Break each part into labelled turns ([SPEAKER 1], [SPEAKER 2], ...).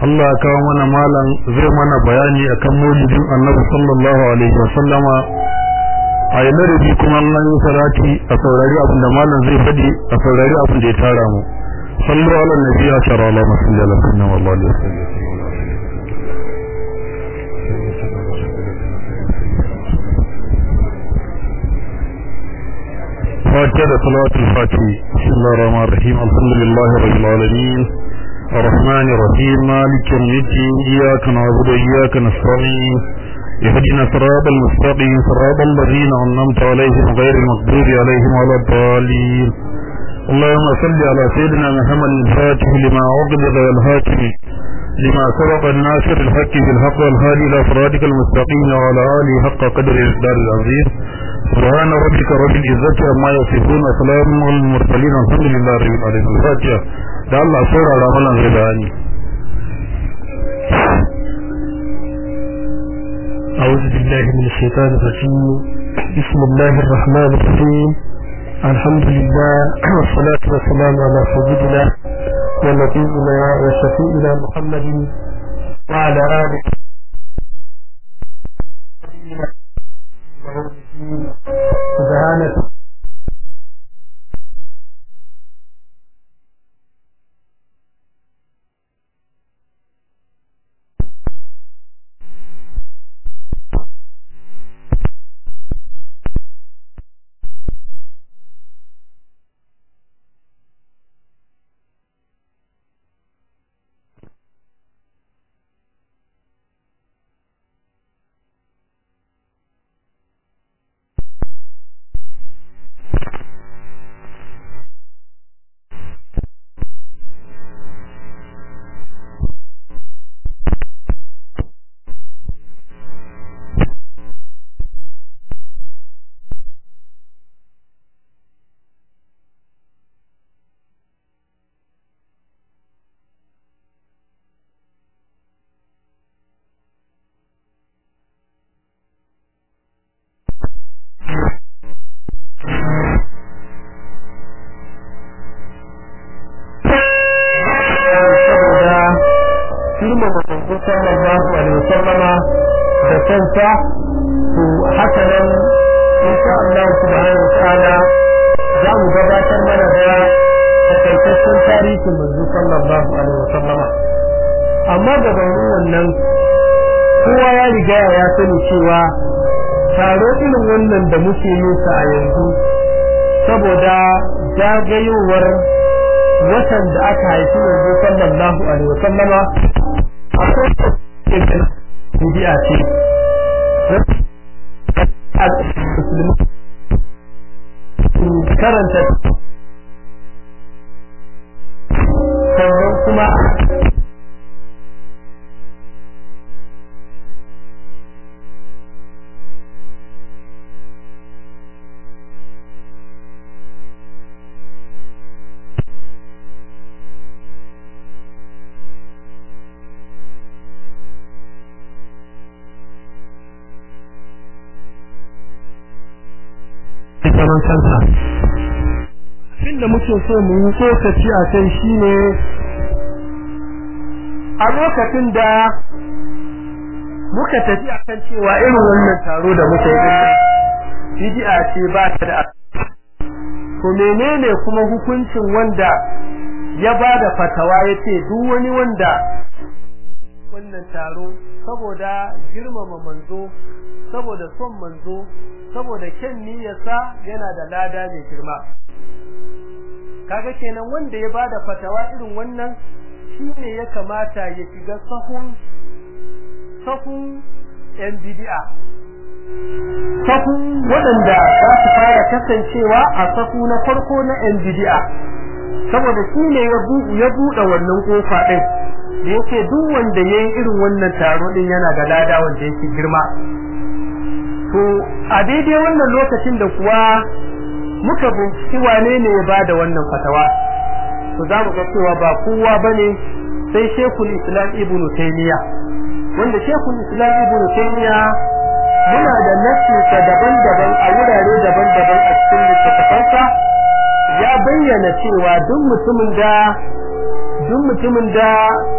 [SPEAKER 1] Allah ya kawo mana malam zai mana bayani akan maulidin Annabi sallallahu alaihi wa sallama a yi ladabi kuma Allah ya salati a saurari abin da malam zai faɗi a saurari abin da ya tara mu sallu ala nabi ya shara Allah masalli ala sunna wallahi alaihi wasallam فاتحة صلاة الفاتحة بسم الله الرحمن الرحيم الحمد لله رب العالمين الرحمن الرحيم مالك يوم الدين إياك نعبد وإياك نستعين اهدنا صراط المستقيم صراط الذين أنعمت عليهم غير المغضوب عليهم ولا الضالين اللهم صل على سيدنا محمد الفاتح لما أغلق والهاتف لما سبق الناصر الحق بالحق والهادي إلى صراطك المستقيم وعلى آله حق قدر الإصدار العظيم سبحان ربك رب العزة عما يصفون وسلام على المرسلين الحمد لله رب العالمين الفاتحة da Allah saurara mana zai bayani
[SPEAKER 2] أعوذ بالله من الشيطان الرجيم بسم الله الرحمن الرحيم الحمد لله والصلاة والسلام على سيدنا ونبينا وشفيئنا محمد وعلى آله سبحانك sallallahu alaihi wasallama da kansa to haka nan insha Allah subhanahu wataala za mu gabatar mana da takaitaccen tarihin manzo sallallahu alaihi wasallama amma gabanin wannan kowa ya riga ya sani cewa taro irin wannan da muke yin sa a yanzu saboda zagayowar watan da aka haifi manzo sallallahu alaihi wasallama akwai bidi'a ce karanta sannan kuma zaman kansa abin da muke so mu yi tsokaci a kai shine a lokacin da muka tafi a kan cewa irin wannan taro da muka yi bid'a ce ba ta da to menene kuma hukuncin wanda ya ba da fatawa ya ce duk wani wanda wannan taro saboda girmama manzo saboda son manzo saboda kyan niyyarsa yana da lada mai girma kaga kenan wanda ya bada fatawa irin wannan shine ya kamata ya shiga sahun sahun yan bid'a sahun waɗanda za su fara kasancewa a sahu na farko na yan bid'a saboda shine ya buɗe wannan kofa ɗin da yake duk wanda yayi irin wannan taro din yana da lada wanda yake girma to a daidai wannan lokacin da kuwa muka binciki wane ne ya bada wannan fatawa to za mu ga cewa ba kowa bane sai Sheikhul Islam Ibn Taymiyyah wanda Sheikhul Islam Ibn Taymiyyah muna da nasinsa daban-daban a wurare daban-daban a cikin littattafansa ya bayyana cewa duk mutumin da duk mutumin da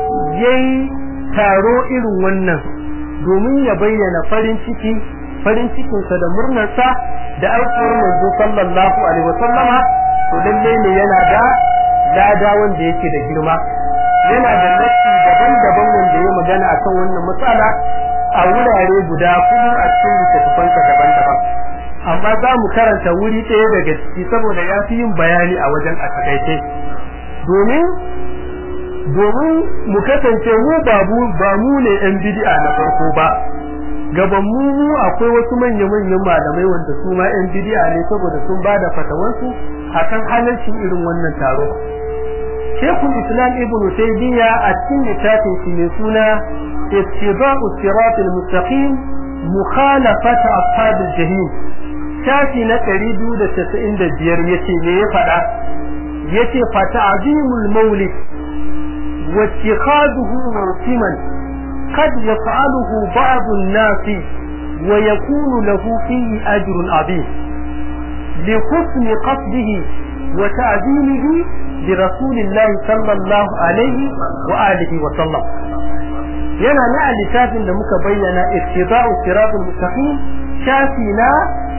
[SPEAKER 2] yayi taro irin wannan domin ya bayyana farin ciki farin cikinsa da murnarsa da aikowar manzo sallallahu alaihi wasallama to lalle ne yana da lada wanda yake da girma yana da nassi daban-daban wanda ya magana akan wannan matsala a wurare guda kuma a cikin littattafansa daban-daban amma za mu karanta wuri ɗaya daga ciki saboda ya fi yin bayani a wajen a takaice domin domin mu kasance mu babu ba mu ne yan bid'a na farko ba gaban mu mu akwai wasu manya-manyan malamai wanda su ma yan bid'a ne saboda sun bada fatawansu akan halarcin irin wannan taro Sheikhul Islam Ibn Taymiyyah a cikin littafin shi mai suna Ittiba'u Siratal Mustaqim Mukhalafat Ashabil Jahim shafi na 295 yace me ya faɗa yace fa ta'zimul maulid wa ittikhadhuhu mawsiman qad yaf'aluhu ba'd an-nas wa yakunu lahu fihi ajrun 'azim li husni qasdihi wa ta'zimihi li rasulillahi sallallahu alaihi wa alihi wa sallam yana na littafin da muka bayyana ittiba'u siratal mustaqim shafi na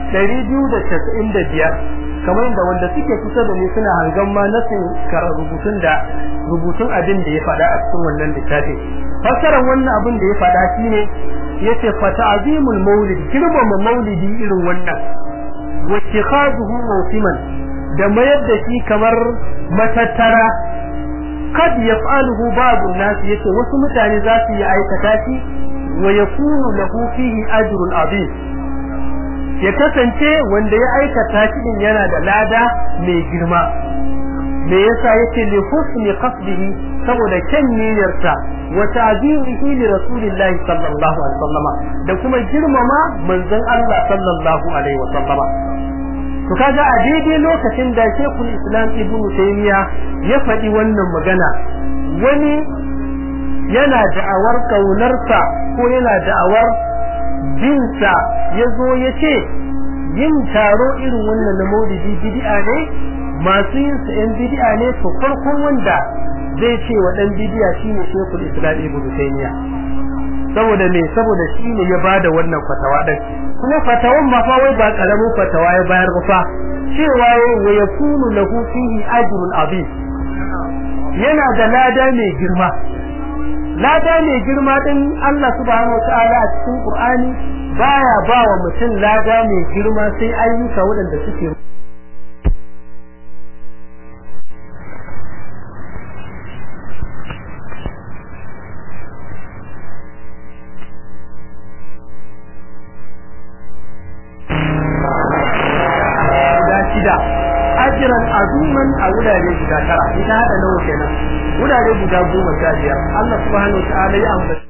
[SPEAKER 2] 295 kamar da wanda suke kusa da ni suna hangan ma nasin rubutun da rubutun abin da ya faɗa a cikin wannan littafin fasaran wannan abin da ya faɗa shine yace fa ta'zimul maulid girmama maulidi irin wannan wa ittikhaduhu mawsiman da mayar da shi kamar matattara kad yaf'aluhu ba'du nas yace wasu mutane za su yi aikata shi wa yakunu lahu fihi ajrun azim ya kasance wanda ya aikata shi din yana da lada mai girma me yasa yake li husni qasdihi saboda kyan niyyarsa wa ta'zimihi li rasulillahi sallallahu alaihi wasallama da kuma girmama manzon Allah sallallahu alaihi wasallama to kaga a daidai lokacin da Sheikhul Islam Ibn Taymiyyah ya faɗi wannan magana wani yana da'awar kaunarsa ko yana da'awar binsa ya zo ya ce yin taro irin wannan na maulidi bid'a ne masu yin sa yan bid'a ne to farkon wanda zai ce wa dan bid'a shine Sheikhul Islam Ibn Taymiyyah saboda me saboda shine ya bada wannan fatawa din kuma fatawan ma fa wai ba karamin fatawa ya bayar ba fa cewa wa yakunu lahu fihi ajrun azim yana da lada mai girma lada mai girma din Allah subhanahu wataala a cikin Qur'ani baya ba wa mutum lada mai girma sai ayyuka waɗanda suke shida ajiran azuman a wurare guda tara ita hada nawa kenan wurare guda goma sha biyar Allah subhanahu wa ta'ala ya ambaci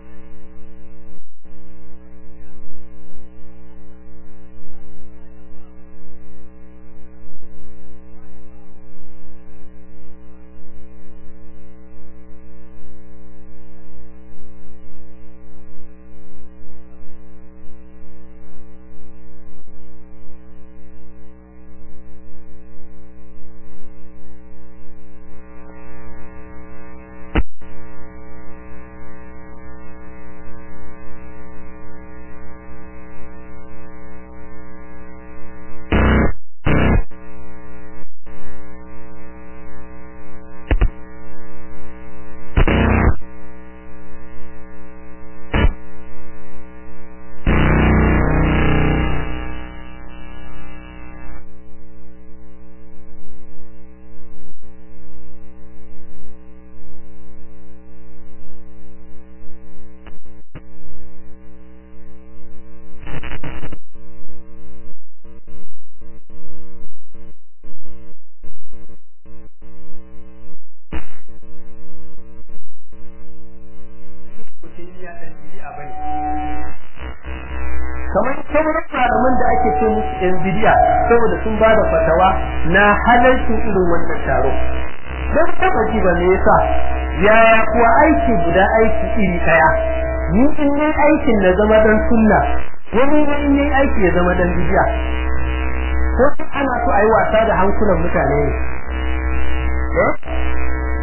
[SPEAKER 2] kamar sauran malaman da ake ce musu yan bidiya saboda sun ba da fatawa na halarcin irin wannan taro don taba ji ba me yasa yaya kuwa aiki guda aiki iri daya ni in yi aikin na zama dan sunna wani in yi aiki ya zama dan bidiya ko ana so a yi wasa da hankulan mutane ne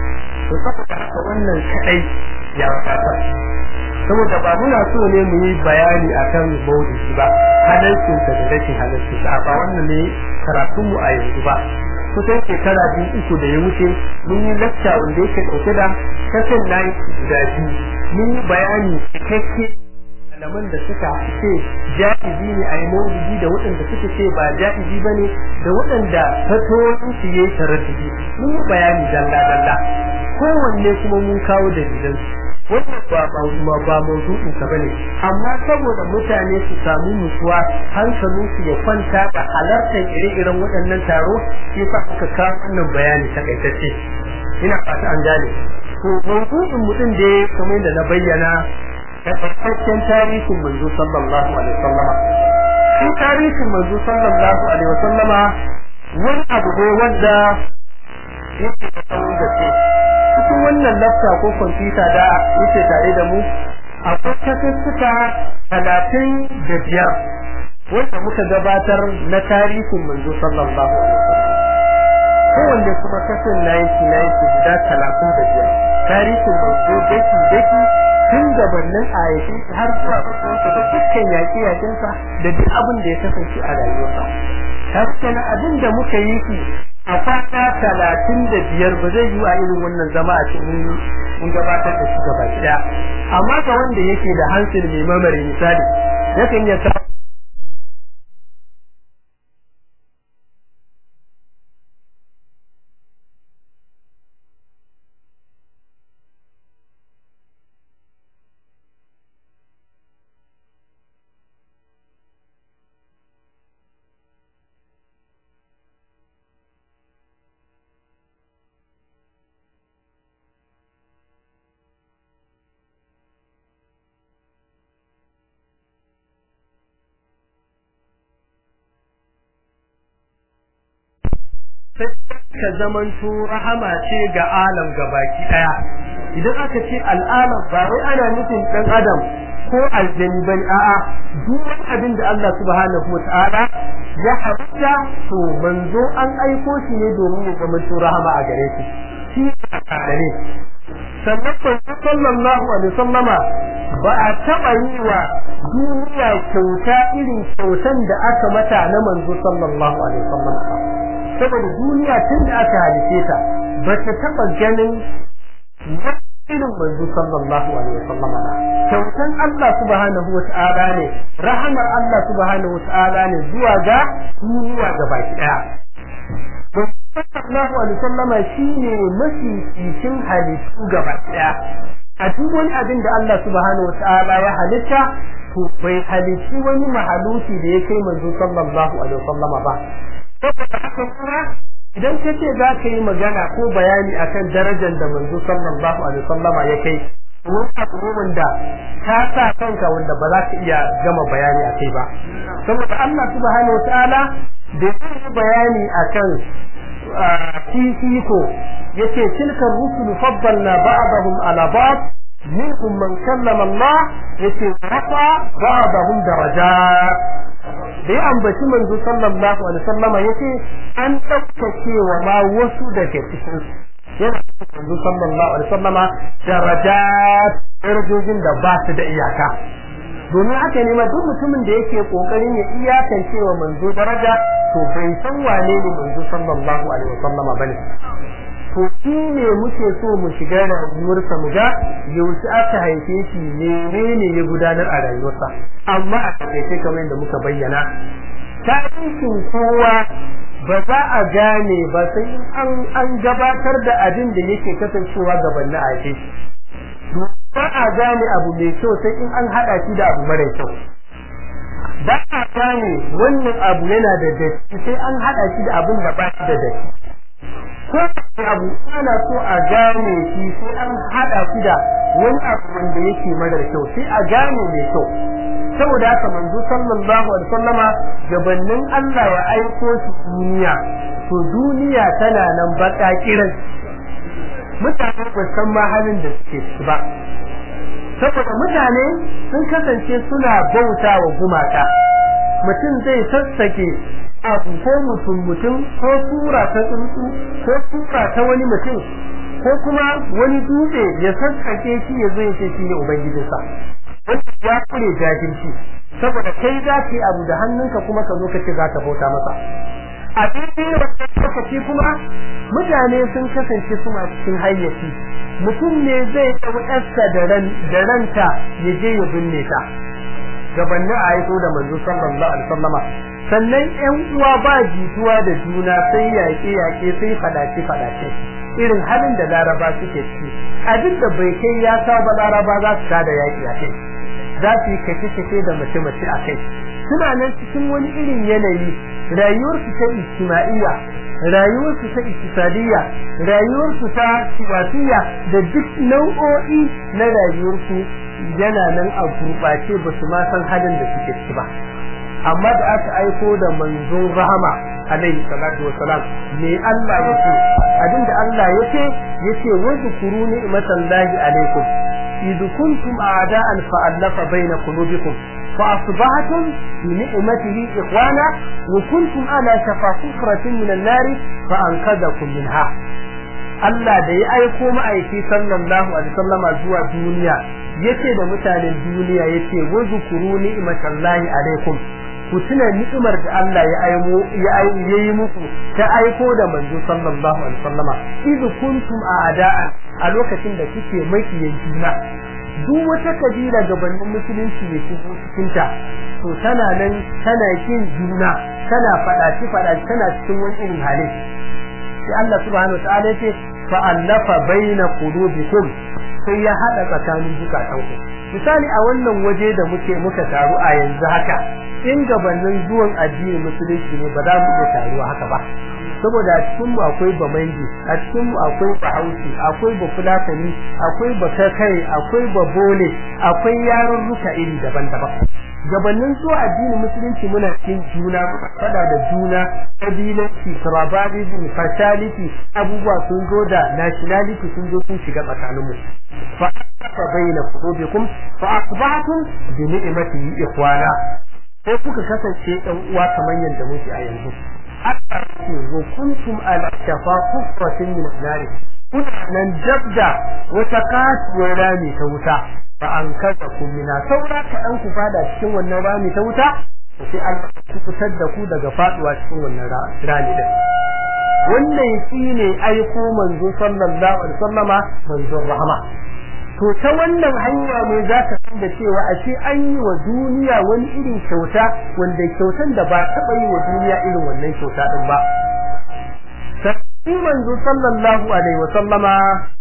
[SPEAKER 2] to saboda haka wannan kadai ya wadatar saboda ba muna so ne mu yi bayani akan maulidi ba halalcinsa da rashin halalcinsa ba wannan ne karatunmu a yanzu ba kusan shekara biyu uku da ya wuce mun yi lacca wanda yake ɗauke da kasan na guda biyu mun yi bayani cikakke malaman da suka ce ja'izi ne a yi maulidi da waɗanda suka ce ba ja'izi ba ne da waɗanda fatoyin su yi taraddudi mun yi bayani dalla dalla kowanne kuma mun kawo dalilan wannan ba ba ba mawdu'in ka bane amma saboda mutane su samu nutsuwa hankalin su ya kwanta da halartar ire-iren waɗannan taro shi sa aka kawo wannan bayani takaitacce ina fata an gane to mawdu'in mutum da kamar da na bayyana tabbataccen tarihin manzo sallallahu alaihi wasallama shi tarihin manzo sallallahu alaihi wasallama wani abu ne wanda yake da tsawon gaske cikin wannan lafta ko kwamfuta da yake tare da mu akwai kasassuka talatin da biyar wanda muka gabatar na tarihin manzo sallallahu alaihi wasallam kowanne kuma kasan na yanki na yanki guda talatin da biyar tarihin manzo daki daki tun gabanin ayyakin har zuwa kusurta da dukkan yaƙe-yaƙensa da duk abin da ya kasance a rayuwarsa hasken abin da muka yi shi a fata talatin da biyar ba zai yi a irin wannan zama a cikin mun gabatar da shi gaba ɗaya amma ga wanda yake da hansel mai mamari misali yakan ya sa ka zamanto rahama ce ga alam gabaki daya idan aka ce al'alam ba wai ana nufin dan adam ko aljani bane a'a duk wani abin da Allah subhanahu wataala ya halitta to manzo an aiko shi ne domin ya zamanto rahama a gare shi shi ne sannan kwanci sallallahu alaihi sallama ba a taɓa yi wa duniya kyauta irin kyautan da aka mata na manzo sallallahu alaihi sallama saboda duniya tun da aka halice ta ba ta taɓa ganin irin manzo sallallahu alaihi wasallam ba kyautan Allah subhanahu wata'ala ne rahamar Allah subhanahu wata'ala ne zuwa ga duniya ga baki daya sallallahu alaihi wasallama shine mafi cikin halittu gaba daya a duk wani abin da Allah subhanahu wata'ala ya halitta to bai halitti wani mahaluki da ya kai manzo sallallahu alaihi wasallama ba saboda haka kuma idan ka ce za ka yi magana ko bayani akan darajar da manzo sallallahu alaihi wasallam ya kai wani abu wanda ka sa kanka wanda ba za ka iya gama bayani a kai ba saboda Allah subhanahu wataala da yi bayani akan fifiko yace tilka rusulu faddalna ba'dahum ala ba'd minhum man kallama Allah yace rafa ba'dahum darajat da ya ambaci manzo sallallahu alaihi wasallam yace an daukace wa ma wasu daga cikin yana manzo sallallahu alaihi wasallam darajat darajojin da ba su da iyaka domin haka ne ma duk mutumin da yake kokarin ya iyakance wa manzo daraja to bai san wane ne manzo sallallahu alaihi wasallam bane to shi ne muke so mu shiga rayuwarsa mu ga yaushe aka haife shi menene ya gudanar a rayuwarsa amma a takaice kamar yadda muka bayyana tarihin kowa ba za a gane ba sai an an gabatar da abin da yake kasancewa gaban na haife shi ba a gane abu mai kyau sai in an hada shi da abu mara kyau ba a gane wannan abu yana da datti sai an hada shi da abin da ba shi da datti ko abu ana so a gane shi sai an hada shi da wani abu wanda yake mara kyau sai a gane mai kyau saboda haka manzo sallallahu alaihi wasallama gabanin Allah ya aiko shi duniya to duniya tana nan baka kiran mutane ba san ma halin da suke ciki ba saboda mutane sun kasance suna bauta wa gumaka mutum zai sassake abu ko mutum mutum ko sura ta tsuntsu ko sura ta wani mutum ko kuma wani dutse ya sassake shi ya zo ya ce shi ne ubangijinsa wanda ya kure jahilci saboda kai za ka yi abu da hannunka kuma ka zo ka ce za ka bauta masa a daidai wannan lokaci kuma mutane sun kasance suna cikin hayyaci mutum ne zai ɗau ƴarsa da ranta ya je ya binne ta gabanin a haifo da manzo sallallahu alaihi wasallama sannan ƴan uwa ba jituwa da juna sai yaƙe yaƙe sai fadace fadace irin halin da laraba suke ciki abin da bai kai ya sa ba laraba za su tada yaƙi a kai za su yi kace-kace da mace-mace a kai suna nan cikin wani irin yanayi rayuwarsu ta ijtima'iyya rayuwarsu ta iktisadiyya rayuwarsu ta siyasiyya da duk nau'o'i na rayuwarsu yana nan a gurɓace ba su ma san halin da suke ciki ba amma da aka aiko da manzon rahama alaihi salatu wassalam me Allah yake abinda Allah yake yake wa zikuru ni'matallahi alaikum إذ كنتم أعداء فألف بين قلوبكم فأصبحتم بنعمته إخوانا وكنتم على شفا حفرة من النار فأنقذكم منها Allah da ya aiko ma'aiki sallallahu alaihi wasallama zuwa duniya yace da mutanen duniya yace wa zukuru ni'matallahi alaikum ku tuna ni'imar da Allah ya aimo ya yi muku ta aiko da manzo sallallahu alaihi wasallama idh kuntum a'da'a a lokacin da kike makiyan juna duk wata kabila gabanin musulunci ne shigo cikin ta to tana nan tana kin juna tana fadaci fadaci tana cikin wani irin hali sai Allah subhanahu wa ta'ala yace fa allafa baina qulubikum sai ya hada tsakanin zukatanku misali a wannan waje da muke muka taru a yanzu haka in gabanin zuwan addinin musulunci ne ba za mu iya taruwa haka ba saboda a cikin mu akwai bamangi a cikin mu akwai bahausi akwai bafulatani akwai bakakai akwai babole akwai yarurruka iri daban-daban gabanin zuwa addinin musulunci muna cikin juna fada da juna kabilanci tribalism fatality abubuwa sun zo da nationality sun zo sun shiga tsakaninmu fa fa baina qulubikum fa asbahtum bi ni'matihi ikhwana sai kuka kasance ɗan uwa kamar yadda muke a yanzu Allah ce wa kuntum ala shafa kufratin min nar kuna nan dabda wata kasuwar rami ta wuta fa an kaza ku mina saura ka dan ku fada cikin wannan rami ta wuta sai Allah ya fitar da ku daga faduwa cikin wannan rami din wannan shine aiko manzo sallallahu alaihi wasallama manzon rahama to ta wannan hanya ne za ka san da cewa a ce an yi wa duniya wani irin kyauta wanda kyautan da ba taɓa yi wa duniya irin wannan kyauta din ba sai manzo sallallahu alaihi wa sallama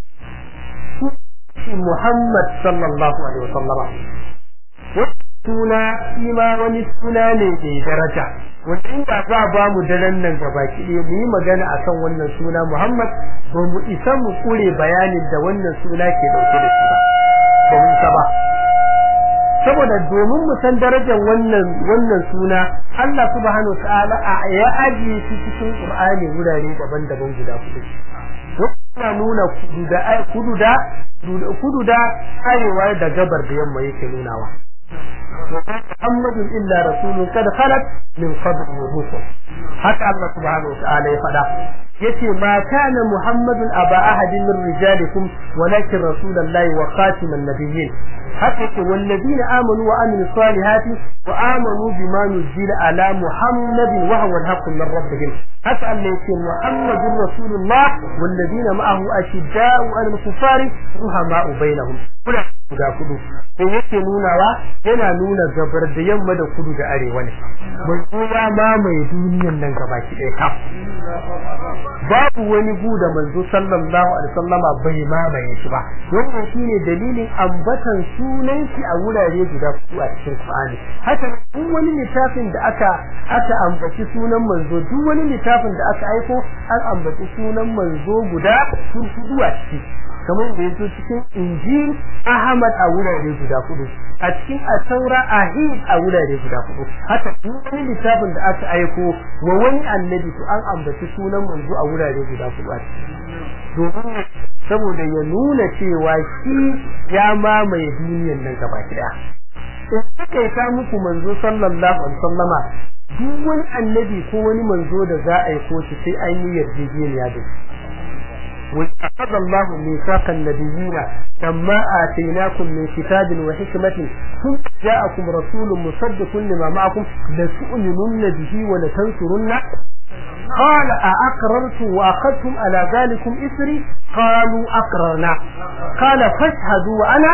[SPEAKER 2] shi Muhammad sallallahu alaihi wa sallama suna shi ma wani suna ne mai daraja wanda inda za ba mu daren nan gabaki ɗaya mu yi magana akan wannan suna Muhammad ba mu isa mu kure bayanin da wannan suna ke dauke da shi ba ba mu isa ba saboda domin mu san darajar wannan wannan suna Allah subhanahu wataala ya ajiye shi cikin Qur'ani wurare daban-daban guda hudu wannan nuna kudu da kudu da kudu da arewa da gabar da yamma yake nunawa محمد إلا رسول قد خلت من قبل الرسل حتى الله سبحانه وتعالى يفعل يتي ما كان محمد أبا أحد من رجالكم ولكن رسول الله وخاتم النبيين حتى والذين آمنوا وعملوا الصالحات وآمنوا بما نزل على محمد وهو الحق من ربهم حتى أن يتي محمد رسول الله والذين معه أشداء على الكفار رحماء بينهم guda kudu ko yake nunawa yana nuna gabar da yamma da kudu da arewa ne manzo ya mamaye duniyan nan gabaki ɗaya kaf babu wani gu da manzo sallallahu alaihi wasallama bai mamaye shi ba wannan shine dalilin ambatan sunan shi a wurare guda kudu a cikin Qur'ani haka duk wani littafin da aka aka ambaci sunan manzo duk wani littafin da aka aiko an ambaci sunan manzo guda kudu a ciki kamar da yazo cikin injil ahmad a wurare guda hudu a cikin asaura ahid a wurare guda hudu haka duk wani littafin da aka aiko wa wani annabi to an ambaci sunan manzo a wurare guda hudu a domin saboda ya nuna cewa shi ya mamaye duniyar nan gaba daya in aka yi ta muku manzo sallallahu alaihi wasallama duk wani annabi ko wani manzo da za a aiko shi sai an yi yarjejeniya da shi وأخذ الله ميثاق النبيين لما آتيناكم من كتاب وحكمة ثم جاءكم رسول مصدق لما معكم لتؤمنن به ولتنصرن قال أأقررتم وأخذتم على ذلكم إسري قالوا أقررنا قال فاشهدوا وأنا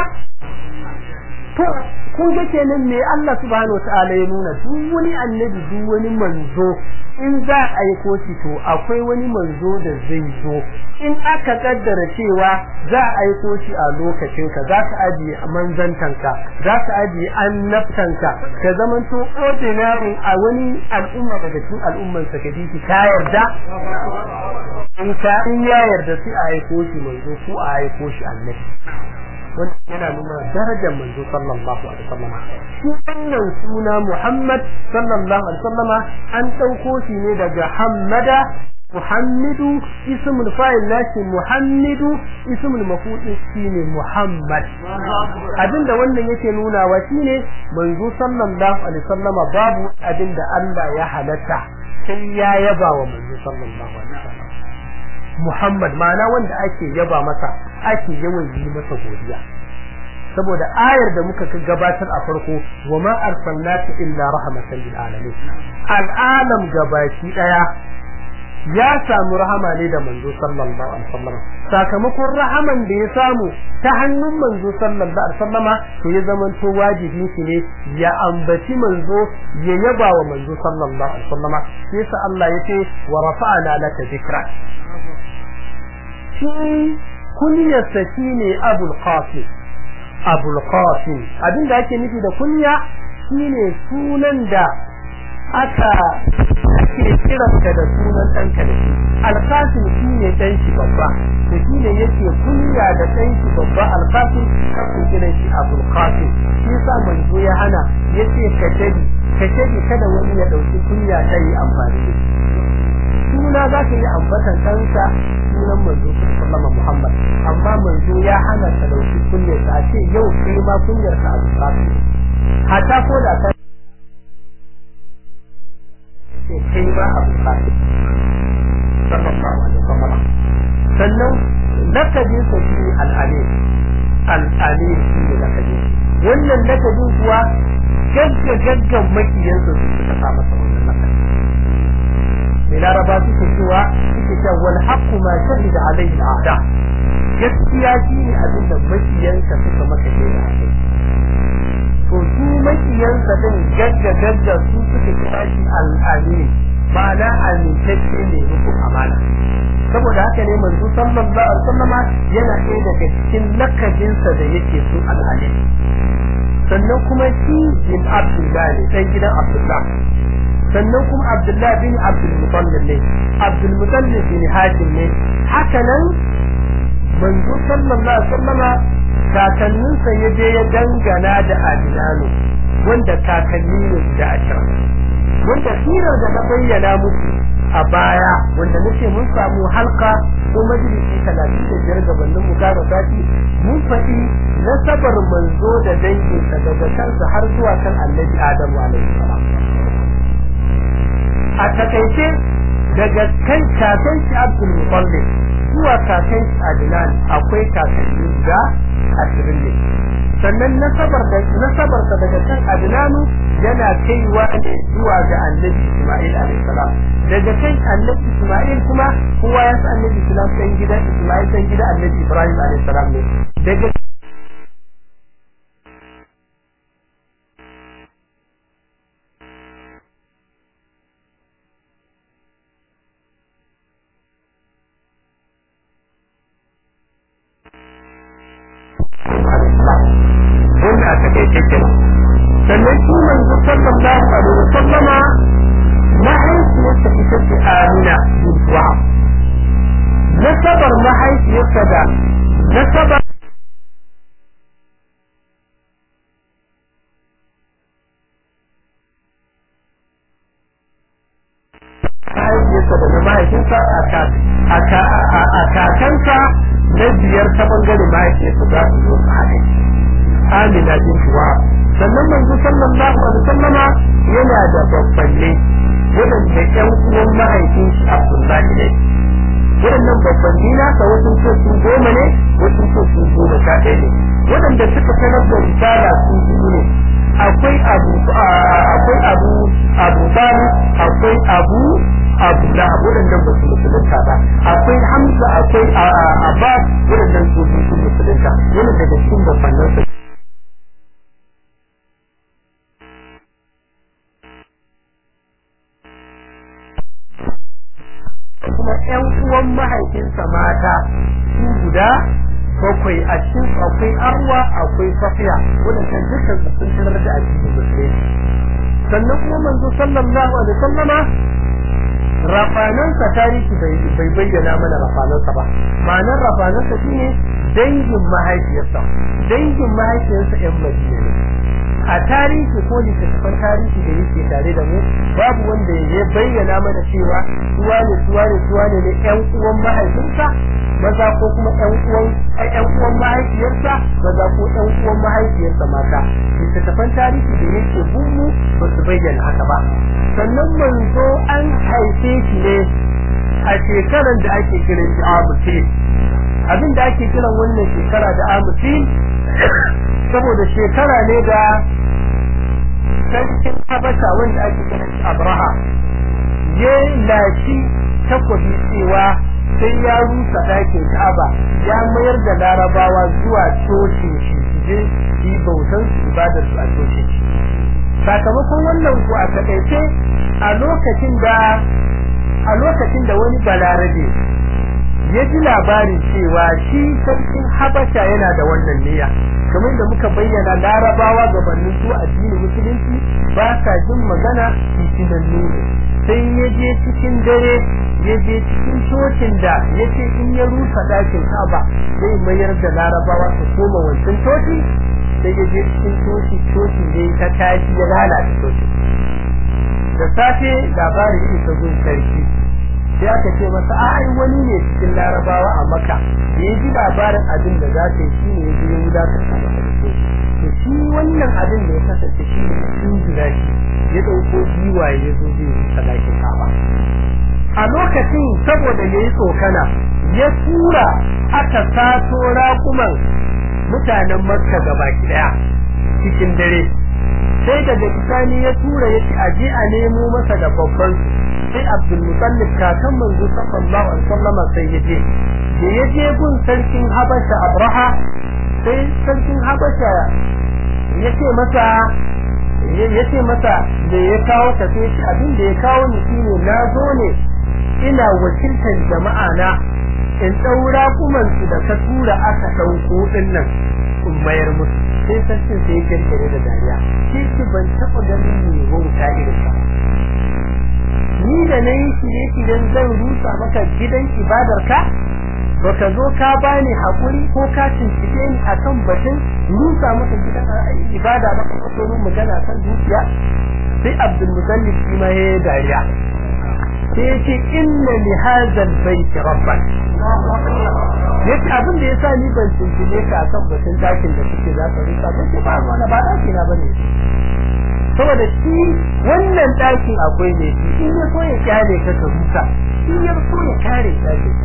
[SPEAKER 2] kun ga kenan me Allah subhanahu wataala ya nuna duk wani annabi duk wani manzo in za a yi koci to akwai wani manzo da zai zo in aka kaddara cewa za a yi koci a lokacin ka za ka ajiye manzantanka za ka ajiye annabtanka ka zamanto ordinary a wani al'umma daga cikin al'umman sa kaji ka yarda in ka in ya yarda sai a yi koci manzo ko a yi koci annabi wanda yana nuna darajar manzo sallallahu alaihi wasallam shi wannan suna Muhammad sallallahu alaihi wasallam an dauko shi ne daga Hammada Muhammadu ismul fa'il nashi Muhammadu ismul maf'ul shine Muhammad abinda wannan yake nuna wa shine manzo sallallahu alaihi wasallam babu abinda Allah ya halatta sai ya yaba wa manzo sallallahu alaihi wasallam Muhammad ma'ana wanda ake yaba masa ake yawan yi masa godiya saboda ayar da muka gabatar a farko wa ma arsalnaka illa rahmatan lil alamin al'alam gabaki daya ya samu rahama ne da manzo sallallahu alaihi wasallam sakamakon rahaman da ya samu ta hannun manzo sallallahu alaihi wasallama to ya zama to wajibi shi ne ya ambaci manzo ya yaba wa manzo sallallahu alaihi wasallama sai sa Allah yace wa rafa'na laka dhikra shi kunyarsa shine Abul Qasim Abul Qasim abinda ake nufi da kunya shine sunan da aka ake kiranka da sunan ɗanka da shi Al-Qasim shine ɗan shi babba to shine yake kunya da ɗan shi babba Al-Qasim ake kiran shi Abul Qasim shi yasa manzo ya hana yace ka tabi ka tabi kada wani ya dauki kunya ta yi amfani da shi suna za ka yi ambatan ɗansa sunan manzo sallama Muhammad amma manzo ya hana ka dauki kunyar ka ce yau kai ma kunyar ka abu ka hata ko da ka ce kai ma abu ka sallallahu alaihi wasallam sannan lakabin sa shi al-alim al-alim shi ne lakabin wannan lakabin kuwa gagga gaggan makiyansa su suka sa masa wannan lakabin mai laraba suke cewa suke cewa wal haqqu ma shahida alayhi al-a'da gaskiya shine abin da makiyanka suka maka shaida a kai to su makiyansa din gagga gagga su suka kira shi al-amin ma'ana amintacce ne rukun amana saboda haka ne manzo sallallahu alaihi wasallama yana ɗaya daga cikin lakabinsa da yake su al-amin sannan kuma shi bin abdullahi dan gidan abdullahi sannan kuma Abdullahi bin Abdul Muttalib ne Abdul Muttalib bin Hashim ne haka nan manzo sallallahu alaihi wasallama kakannin sa ya je ya dangana da Adinanu wanda kakanni ne da ashirin wanda sirar da na bayyana musu a baya wanda nake mun samu halka ko majalisi talatin da biyar gabanin mu kara sati mun faɗi nasabar manzo da danginsa daga kansa har zuwa kan annabi Adamu alaihi salam a takaice daga kan kakan shi Abdul Muttalib zuwa kakan shi Adnan akwai kakanni da ashirin ne sannan nasabar da nasabar da daga kan Adnanu yana kaiwa ne zuwa ga Annabi Isma'il alayhi salam daga kan Annabi Isma'il kuma kowa ya san Annabi Isma'il dan gidan Isma'il dan gidan Annabi Ibrahim alayhi salam ne daga wanda aka kai kenan sannan shi manzo sallallahu alaihi wasallama mahaifiyarsa ita ce Amina bin Wahab nasabar mahaifiyarsa da nasabar mahaifiyarsa da na mahaifinsa a kakansa na biyar ta bangare mahaifiyarsa za su zo su haɗe Amina bin Wahab sannan manzo sallallahu alaihi wasallama yana da babbanne wadanda ƴan uwan mahaifin shi Abdullahi ne waɗannan babban dina ka wasu ce su goma ne wasu ce su goma sha ɗaya ne waɗanda suka sanar da risala su biyu ne akwai abu akwai abu abu bani akwai abu abu da waɗannan ba su musulunta ba akwai hamza akwai abbas waɗannan su biyu su musulunta wani daga cikin babbannan su kuma ƴan uwan mahaifinsa mata su guda bakwai a cikin akwai arwa akwai safiya waɗannan dukkan su sun tarar da addinin musulunci sannan kuma manzo sallallahu alaihi wasallama rafanansa tarihi bai bayyana mana rafanansa ba ma'anar rafanansa shine dangin mahaifiyarsa dangin mahaifiyarsa yan madina ne a tarihi ko littattafan tarihi da yake tare da mu babu wanda ya bayyana mana cewa suwa ne suwa ne suwa ne yan uwan mahaifinsa maza ko kuma yan uwan yan uwan mahaifiyarsa maza ko yan uwan mahaifiyarsa mata littattafan tarihi da yake bumu ba su bayyana haka ba sannan manzo an haife shi ne a shekarar da ake kiran shi amutin abin da ake kiran wannan shekara da amutin saboda shekara ne da sarkin habasha wanda ake kiran shi abraha ya lashi takwabi cewa sai ya rusa ɗakin ka'aba ya mayar da larabawa zuwa cocin shi je yi bautan su ibadar su a cocin shi sakamakon wannan ku a takaice a lokacin da a lokacin da wani balarabe ya ji labarin cewa shi sarkin habasha yana da wannan niyya kamar da muka bayyana larabawa gabanin su addinin musulunci ba sa jin magana fitinannu ne sai ya je cikin dare ya je cikin cocin da ya ce in ya rusa dakin kaba zai mayar da larabawa su koma wancan coci sai ya je cikin coci coci ne ta tashi ya lalata coci da safe labarin ya isa gun sarki sai aka ce masa ai wani ne cikin larabawa a maka da ya ji labarin abin da za ta yi shi ne ya ji ya wulatar da to shi wannan abin da ya kasance shi ne sun jira shi ya ɗauko giwaye ya zo zai yi sadakin kaba a lokacin saboda ya yi tsokana ya tura aka sato raƙuman mutanen makka gaba ɗaya cikin dare sai daga bisani ya tura ya ci aje a nemo masa da babban sai abdul mutallib kakan manzo sallallahu alaihi wasallam sai ya je da ya je gun sarkin habasha abraha sai sarkin habasha ya ce masa ya ce masa da ya kawo ka sai shi abin da ya kawo ni shine na zo ne ina wakiltar jama'a na in daura kuman su da ka tura aka dauko din nan in mayar musu sai sarkin sai ya kirkire da dariya shi ki ban taba ganin ne wauta irin ka ni da nayi shirye shiryen zan rusa maka gidan ibadar ka baka zo ka bani hakuri ko ka cincike ni akan batun rusa maka gidan ibada ba ka so mun magana kan dukiya sai Abdul Muttalib shi ma yayi dariya sai yace inna li hadha albayt rabban yace abin da yasa ni ban cincike ka akan batun dakin da kike za ka rusa ba ce ba wani ba daki na bane saboda shi wannan dakin akwai ne shi in ya so ya kyale ka ka rusa in ya so ya kare dakin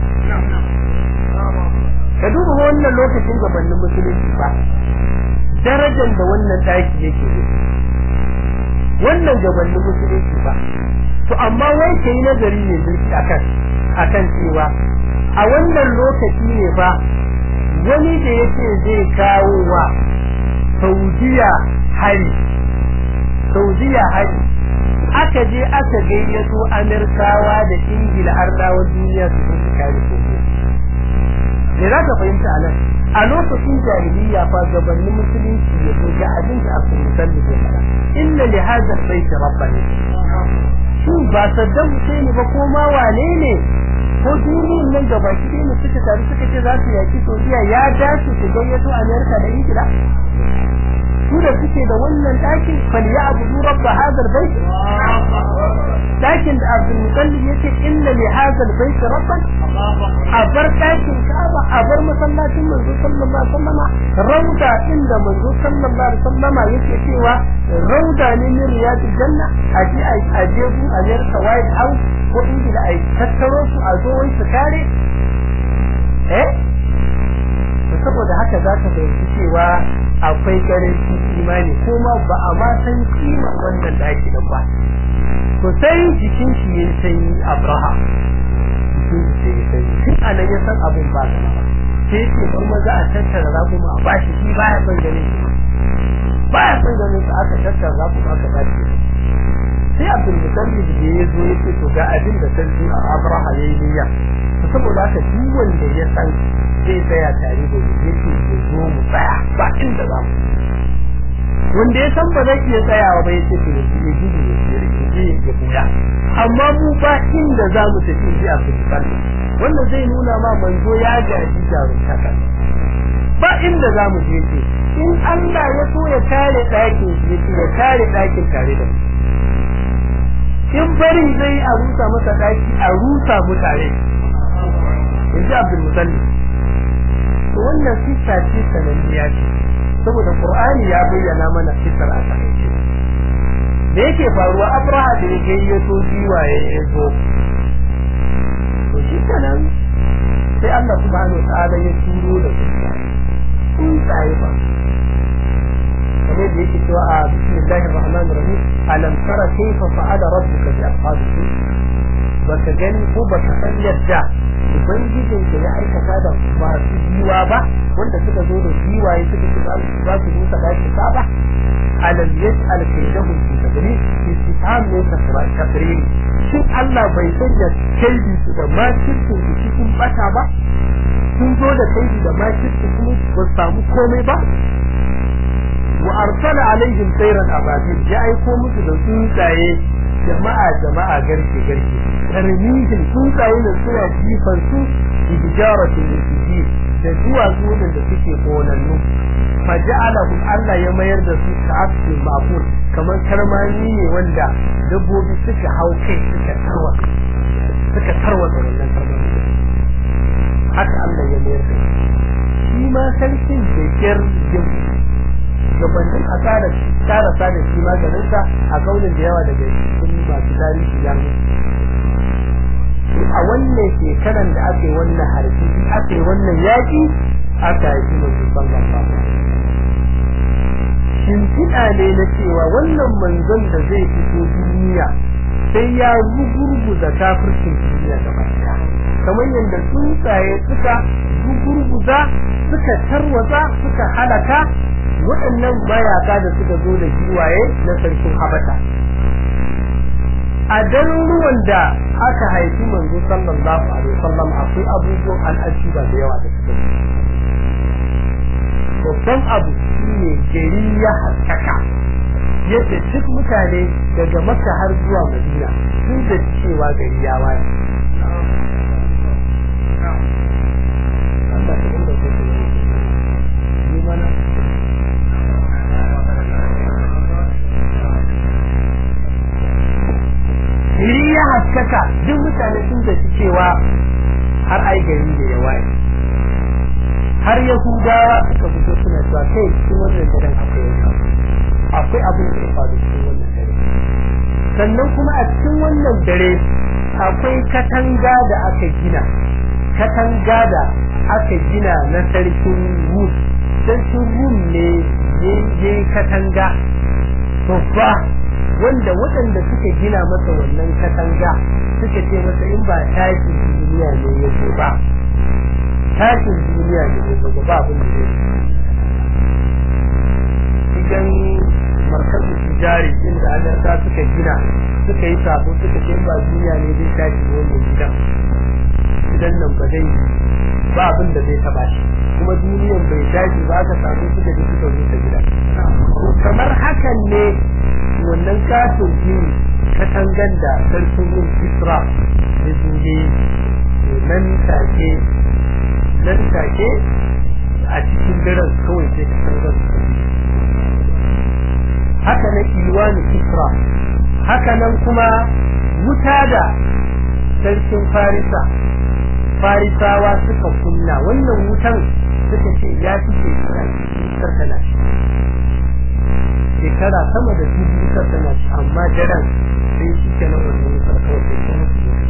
[SPEAKER 2] ka duba wannan lokacin gabanin musulunci ba darajar da wannan daki yake ne wannan gabanin musulunci ba to amma wai kai nazari ne zurfi akan akan cewa a wannan lokaci ne ba wani da yake zai kawo wa Saudiya hari Saudiya hari aka je aka gayyato Amerikawa da Ingila ardawa duniya su su kare Saudiya me za ka fahimta anan a lokacin jahiliya fa gabanin musulunci ya so ga abin da aka musalli ke fara inna li hadha albayt rabbana shin ba Saddam Hussein ba ko ma wane ne ko duniyar nan gaba ki ne suka taru suka ce za su yaki Saudiya ya dace su gayyato Amerika da Ingila su da suke da wannan dakin falyabudu rabb hadha albayt dakin da Abdul Muttalib yace inna li hadha albayt rabban a bar dakin Kaaba a bar masallacin manzo sallallahu alaihi wasallam rauda inda manzo sallallahu alaihi wasallam yake cewa rauda ne min riyadil janna aji aje ku a White House ko ingila a tattaro su a zo wai su kare eh saboda haka za ka fahimci cewa akwai karancin imani kuma ba a ma san kimar wannan daki da ba to sai jikin shi ya sanyi abraha jikin shi ya sanyi tun anan ya san abin ba ka ba sai ce ban maza a tattara za kuma a bashi shi baya son ganin shi baya son ganin su aka tattara za kuma aka bashi sai abdul mutallib da ya zo ya ce to ga abin da sarki abraha ya yi niyya saboda haka duk wanda ya san zai tsaya tare da ni yake ya zo mu tsaya ba inda za mu wanda ya san ba zai iya tsayawa ba yace to ya gudu ya je ya buya amma mu ba inda za mu tafi ji a fiskal wannan zai nuna ma manzo ya gaji jaruntaka ba inda za mu je ce in Allah ya so ya kare ɗakin shi ya kare ɗakin tare da mu in bari zai a rusa masa ɗaki a rusa mu tare in ji abdul musalli to wannan siffa ce sananniya ce saboda qur'ani ya bayyana mana siffar a takaice da yake faruwa abraha da yake yi to jiwaye ya zo to shi kenan sai Allah subhanahu wa ta'ala ya turo da siffa sun tsaye ba kamar da yake cewa a bismillahir rahmanir rahim alam tara kayfa fa'ala rabbuka bi ashabihi baka gani ko baka san yadda ubangijin da ya aikata da masu jiwa ba wanda suka zo da jiwaye suka ce za su rusa daki ba alam yaj'al kaydahum fi tadrib istifham ne takrir shin Allah bai sanya kaidi su da makircin su cikin bata ba sun zo da kaidi da makircin kuma ba samu komai ba wa arsala alaihim sayran ababil ya aiko musu da tsuntsaye jama'a jama'a garke garke tarmihin tsuntsaye da suna jifan su bijaratin lisiji da duwatsu da suke konannu faja'alahu Allah ya mayar da su ka asli ma'qul kamar karmani ne wanda dabbobi suka hau kai suka tarwa suka tarwa da wannan karmani haka Allah ya mayar da shi ma sarkin da kyar gabanin a tsara tsara tsara shi maganinsa a kaunin da yawa daga cikin masu tarihi ya a wannan shekaran da aka yi wannan harbi aka yi wannan yaƙi aka yi mai dubban gaba shimfiɗa ne na cewa wannan manzon da zai fito duniya sai ya gugurguza kafircin duniya gaba ɗaya kamar yadda tsuntsaye suka gugurguza suka tarwatsa suka halaka waɗannan mayaka da suka zo da giwaye na sarkin habata a garuruwan da aka haifi manzo sallallahu alaihi wasallam akwai abubuwan al'ajiba da yawa da suka babban abu shine gari ya haskaka yadda duk mutane daga makka har zuwa madina sun da cewa gari ya waye gari ya haskaka duk mutane sun da cewa har ai gari da ya waye har yahudawa suka fito suna cewa kai cikin wannan daren akwai wani akwai abin da ya faru cikin wannan dare sannan kuma a cikin wannan dare akwai katanga da aka gina katanga da aka gina na sarkin rum sarkin rum ne ya katanga babba wanda waɗanda suka gina masa wannan katanga suka ce masa in ba tashin duniya ne ya zo ba tashin duniya ne ya zo ba abin da zai idan markazu tijari inda adarta suka gina suka yi sabo suka ce ba duniya ne zai tashi wannan gidan gidan nan ba zai ba abin da zai taba shi kuma duniyan bai tashi ba aka samu suka ji suka rusa gidan kamar hakan ne wannan katon jini katangan da sarkin yin isra da zuje nan take nan take a cikin daren kawai sai katangan haka na iwani isra haka nan kuma wuta da sarkin farisa farisawa suka kunna wannan wutan suka ce ya fi shekara wutar tana shekara sama da dubu wutar tana amma daren sai shi ke nan wannan wutar kawai sai kuma su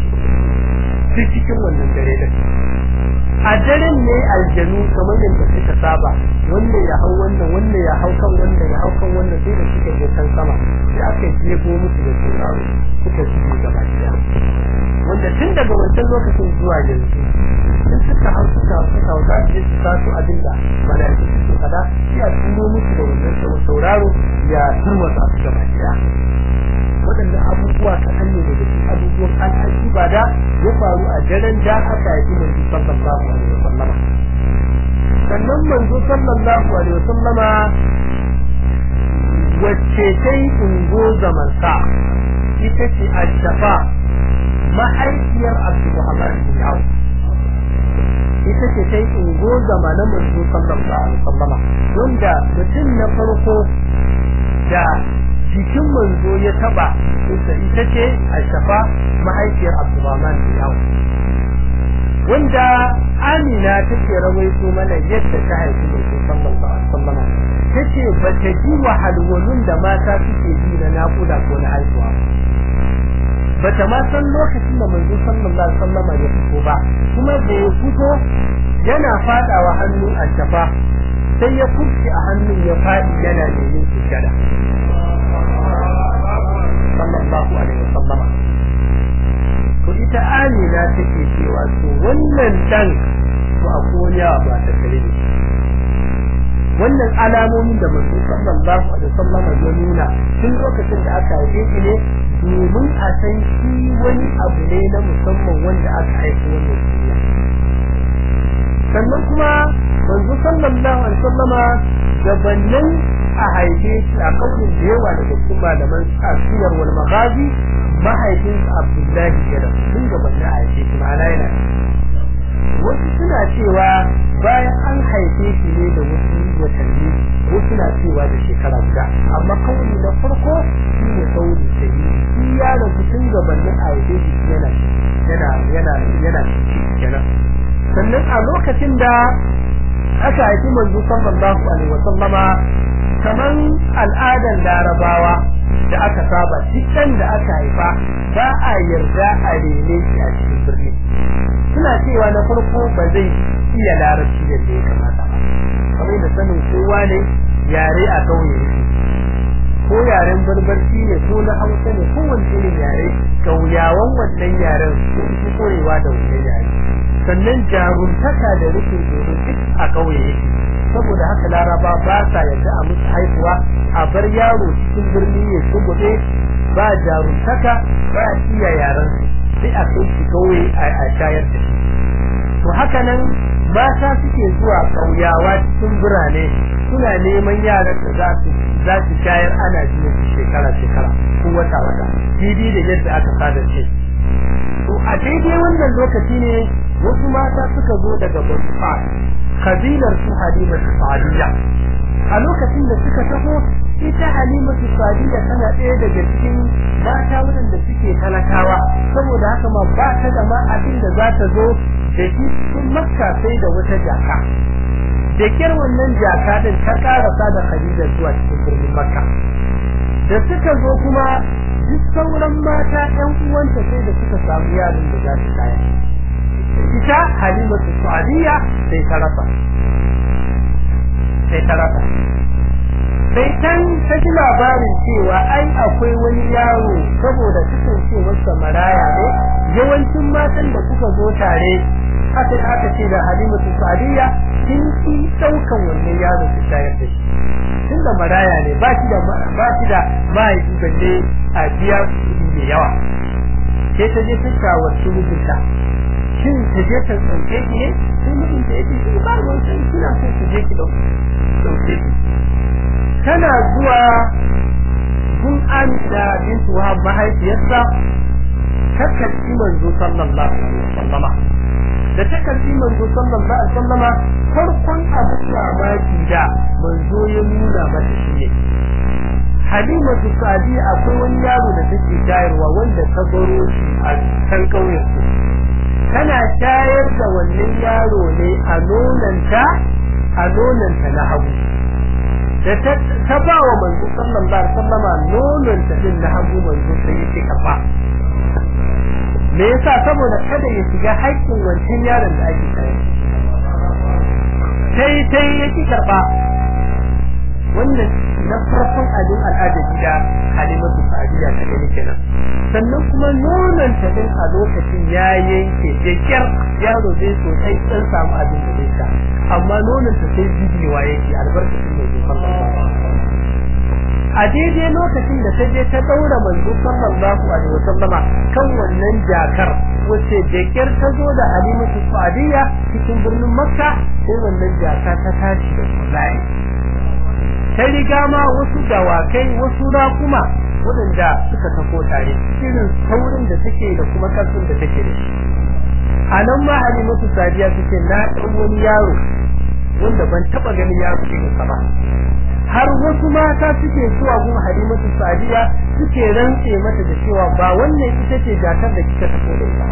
[SPEAKER 2] duk cikin wannan dare din a daren ne aljanu kamar yadda suka saba wannan ya hau wannan wannan ya hau kan wannan ya hau kan wannan sai da suka je kan sama sai aka jefo musu da sauraro suka shige gaba ɗaya wanda tun daga wancan lokacin zuwa yanzu in suka hau suka suka hau za su je su taso abin da mala'iku su kada sai a turo musu da wannan sauraro ya turmasa su gaba ɗaya waɗannan abubuwa kaɗan ne daga cikin abubuwan al'aji ba da ya faru a daren da aka yi manzo sallallahu alaihi wasallama sannan manzo sallallahu alaihi wasallama wacce ta yi ungo zaman sa ita ce ashafa mahaifiyar abdulrahman bin auf ita ce ta yi ungo zama na manzo sallallahu alaihi wasallama wanda mutum na farko da jikin manzo ya taba ita ce ashafa mahaifiyar abdulrahman bin auf wanda amina take rawaito mana yadda ta haifi manzo sallallahu alaihi wasallama tace ba ta ji wahalwalun da mata suke ji na naƙuda ko na haihuwa ba ta ma san lokacin da manzo sallallahu alaihi wasallama ya fito ba kuma da ya fito yana fadawa hannun ashafa sai ya kurci a hannun ya fadi yana neman sujada sallallahu alaihi wasallama to ita amina take cewa to wannan dan to akwai ba ta kare ne wannan alamomin da manzo sallallahu alaihi wasallam ya nuna tun lokacin da aka haife shi ne domin a san shi wani abu ne na musamman wanda aka haife wannan duniya sannan kuma manzo sallallahu alaihi wasallama gabanin a haife shi a kaunin da yawa daga cikin malaman asiyar wal maghazi mahaifin Abdullahi ya rasu tun gabanin a haife shi ma'ana yana wasu suna cewa bayan an haife shi ne da wasu watanni wasu na cewa da shekara guda amma kauli na farko shi ne kauli sai shi ya rasu tun gabanin a haife shi yana yana yana yana kenan sannan a lokacin da aka haifi manzo sallallahu alaihi wasallama kaman al'adan larabawa da aka saba dukkan da aka haifa ba a yarda a rene shi a cikin birni suna cewa na farko ba zai iya larabci yadda ya kamata ba kamar da sanin kowa ne yare a kauye yake ko yaren barbarci ne ko na hausa ne ko wani irin yare kauyawan wannan yaren sun fi koyewa da wannan yare sannan jaruntaka da rikin domin duk a kauye yake saboda haka laraba ba sa yadda a musu haihuwa a bar yaro cikin birni ya shugude ba jaruntaka ba iya yaren sai a kai shi kauye a shayar da shi to haka nan mata suke zuwa kauyawa cikin birane suna neman yaran da za su za su shayar ana jiya shekara shekara ko wata wata didi da yadda aka sadar ce to a daidai wannan lokaci ne wasu mata suka zo daga Bosfa kabilar su Halimatu Sadiya a lokacin da suka taho ita Halimatu Sadiya tana ɗaya daga cikin mata waɗanda suke talakawa saboda haka ma ba ta da ma abin da za ta zo da shi cikin Makka sai da wata jaka da kyar wannan jaka din ta karasa da Khadija zuwa cikin birnin Makka da suka zo kuma duk sauran mata ƴan uwanta sai da suka samu yaron da za su kaya ita halimatu sa'diya sai ta rasa sai ta rasa sai can ta ji labarin cewa ai akwai wani yaro saboda kasancewarsa maraya ne yawancin matan da suka zo tare aka aka ce da halimatu sa'diya kin ki daukan wannan yaro su shayar da shi tunda maraya ne ba shi da ba shi da mahaifi balle a biya kuɗi da yawa sai ta je ta shawarci mijinta shin ta je ta tsauke ki ne sai mutum da yake shi ba ruwan sai kina so ta je ki dauke ki tana zuwa gun Amina bint Wahab mahaifiyarsa ta karɓi manzo sallallahu alaihi wasallama da ta karɓi manzo sallallahu alaihi wasallama farkon abin mamaki da manzo ya nuna mata shi ne Halimatu Sadi akwai wani yaro da take shayarwa wanda ta baro shi a kan ƙauyen su tana shayar da wannan yaro ne a nonanta a nonanta na hagu da ta ba wa manzo sallallahu alaihi wasallama nonanta din na hagu manzo sai yake kafa me yasa saboda kada ya shiga haƙƙin wancan yaron da ake kai sai sai ya ki karba wannan na farkon abin al'ada gida halimatu sa'adiya ta gani kenan sannan kuma nonon ta din a lokacin ya yanke da kyar yaro zai sosai dan samu abin da zai sha amma nonon ta sai bidiyowa yake albarkacin mai zuwa a daidai lokacin da ta je ta daura manzo sallallahu alaihi wasallama kan wannan jakar wace da kyar ta zo da halimatu sa'adiya cikin birnin makka sai wannan jaka ta tashi da kullai ta riga ma wasu dawakai wasu rakuma waɗanda suka tafo tare irin saurin da take da kuma karfin da take da shi a nan ma halimatu sadiya suke na ɗan wani yaro wanda ban taɓa ganin yaro irin sa ba har wasu mata suke zuwa gun halimatu sadiya suke rantse mata da cewa ba wannan ita ce jakar da kika tafo da ita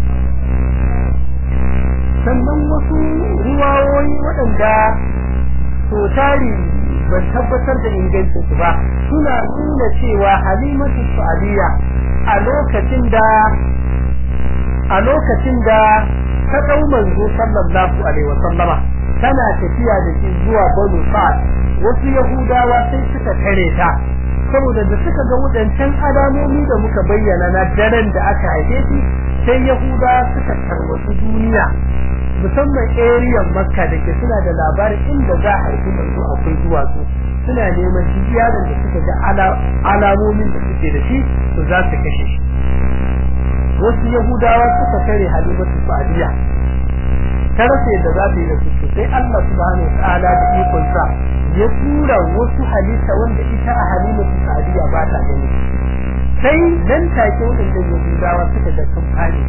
[SPEAKER 2] sannan wasu ruwawoyi waɗanda so tari ban tabbatar da ingancin su ba suna nuna cewa halimatu sa'aliya a lokacin da a lokacin da ta dau manzo sallallahu alaihi wa sallama tana tafiya da shi zuwa Banu Sa'd wasu Yahudawa sai suka tare ta saboda da suka ga wadancan alamomi da muka bayyana na daren da aka haife shi sai Yahudawa suka tarwatsu duniya musamman area Makka da ke suna da labarin inda za a haifi manzo akwai duwatsu suna neman shi yaron da suka ga alamomin da suke da shi to za su kashe shi wasu yahudawa suka kare halimatu sa'diya ta rasa yadda za ta yi da su sai Allah subhanahu wa ta'ala da ikon sa ya tura wasu halitta wanda ita a halimatu sa'diya ba ta gani sai nan take wadanda yahudawa suka ga sun fare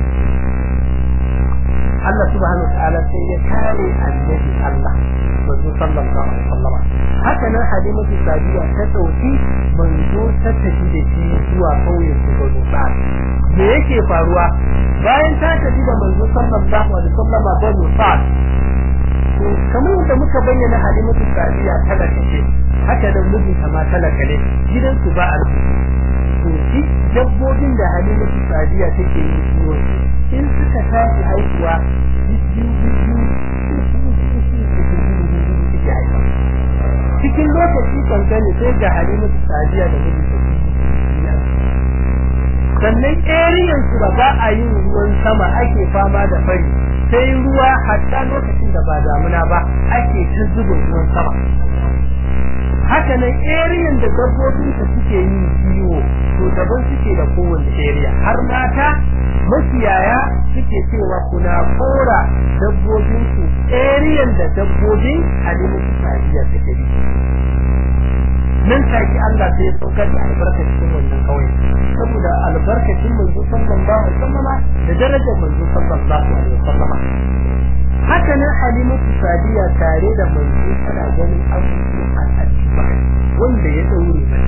[SPEAKER 2] Allah subhanahu wa ta'ala sai ya kare annabi Allah manzo sallallahu alaihi wasallam haka nan halimatu sadiya ta dauki manzo ta tafi da shi zuwa kauyen su ga Musa me yake faruwa bayan ta tafi da manzo sallallahu alaihi wasallam ga Musa to kamar yadda muka bayyana halimatu sadiya talaka ce haka nan mijinta ma talaka ne gidan su ba arziki to shi dabbobin da halimatu sadiya take yi kiwo in suka tashi haihuwa biyu biyu cikin lokaci kankani sai ga halimatu sadiya da mijinta sannan eriyan su da ba a yin ruwan sama ake fama da fari sai ruwa hatta lokacin da ba damuna ba ake ta zuba ruwan sama haka nan eriyan da dabbobin su suke yi kiwo to daban suke da kowane area har mata makiyaya suke cewa kuna kora dabbobin su eriyan da dabbobin halimatu sadiya suke yi nan take Allah sai ya saukar da albarka cikin wannan kawai saboda albarkacin manzo sallallahu alaihi wasallam da darajar manzo sallallahu alaihi wasallam haka nan halimatu sadiya tare da manzo tana ganin abubuwan al'ajiba wanda ya daure mata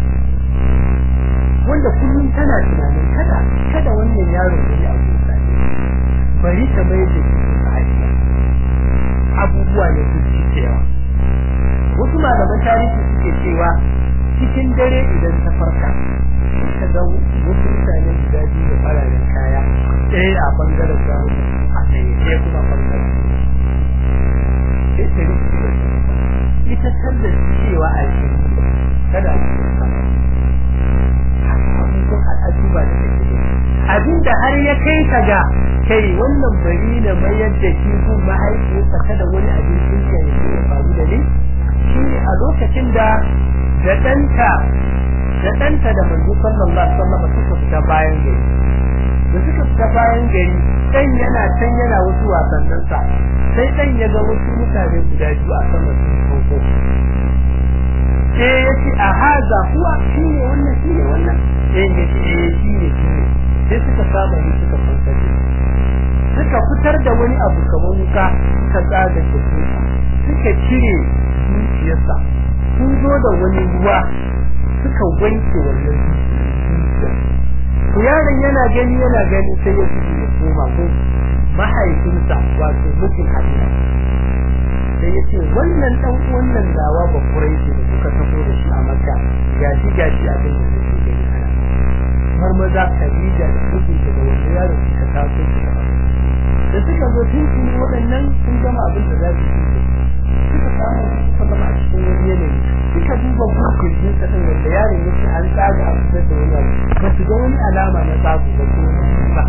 [SPEAKER 2] wanda kullum tana tunanin kada kada wannan yaro ya yi abu bari ta mai da shi sadiya abubuwa ne su ci cewa wasu malaman tarihi suke cewa cikin dare idan ta farka ta ga wasu mutane guda biyu da fararen kaya ɗaya a bangaren gawo a tsaye ɗaya kuma bangaren sai ta rike ita tabda cewa a yi kada a cikin sama abubuwan al'ajuba da take abinda har ya kai ka ga kai wannan bari na mayar da shi kun mahaifiyarsa kada wani abincin ya ya faru da ni shine a lokacin da da danta da danta da manzo sallallahu alaihi wasallam suka fita bayan gari da suka fita bayan gari dan yana can yana wasu wasannin sa sai dan ya ga wasu mutane guda biyu a sama sun sauko sai ya ce a haza kuwa shine wannan shine wannan sai ya ce eh shine shine sai suka saba ni suka fantar suka fitar da wani abu kamar wuka suka tsaga da suka cire zuciyarsa sun zo da wani ruwa suka wanke wannan zuciyar to yaron yana gani yana gani sai ya fito ya koma ko mahaifinsa wato mutum hadina sai ya ce wannan dan wannan dawa ba kurai ce da suka tafi da shi a makka gashi gashi abin da yake gani ana har maza Khadija da suke da wani yaro suka taso suka da suka zo tun sun waɗannan sun gama abin da za su yi suka samu suka zama a cikin wani yanayi suka duba bukin jin sa din wanda yaron yake an tsaga a fitar da wani abu ba su ga wani alama na tsago ba ko ba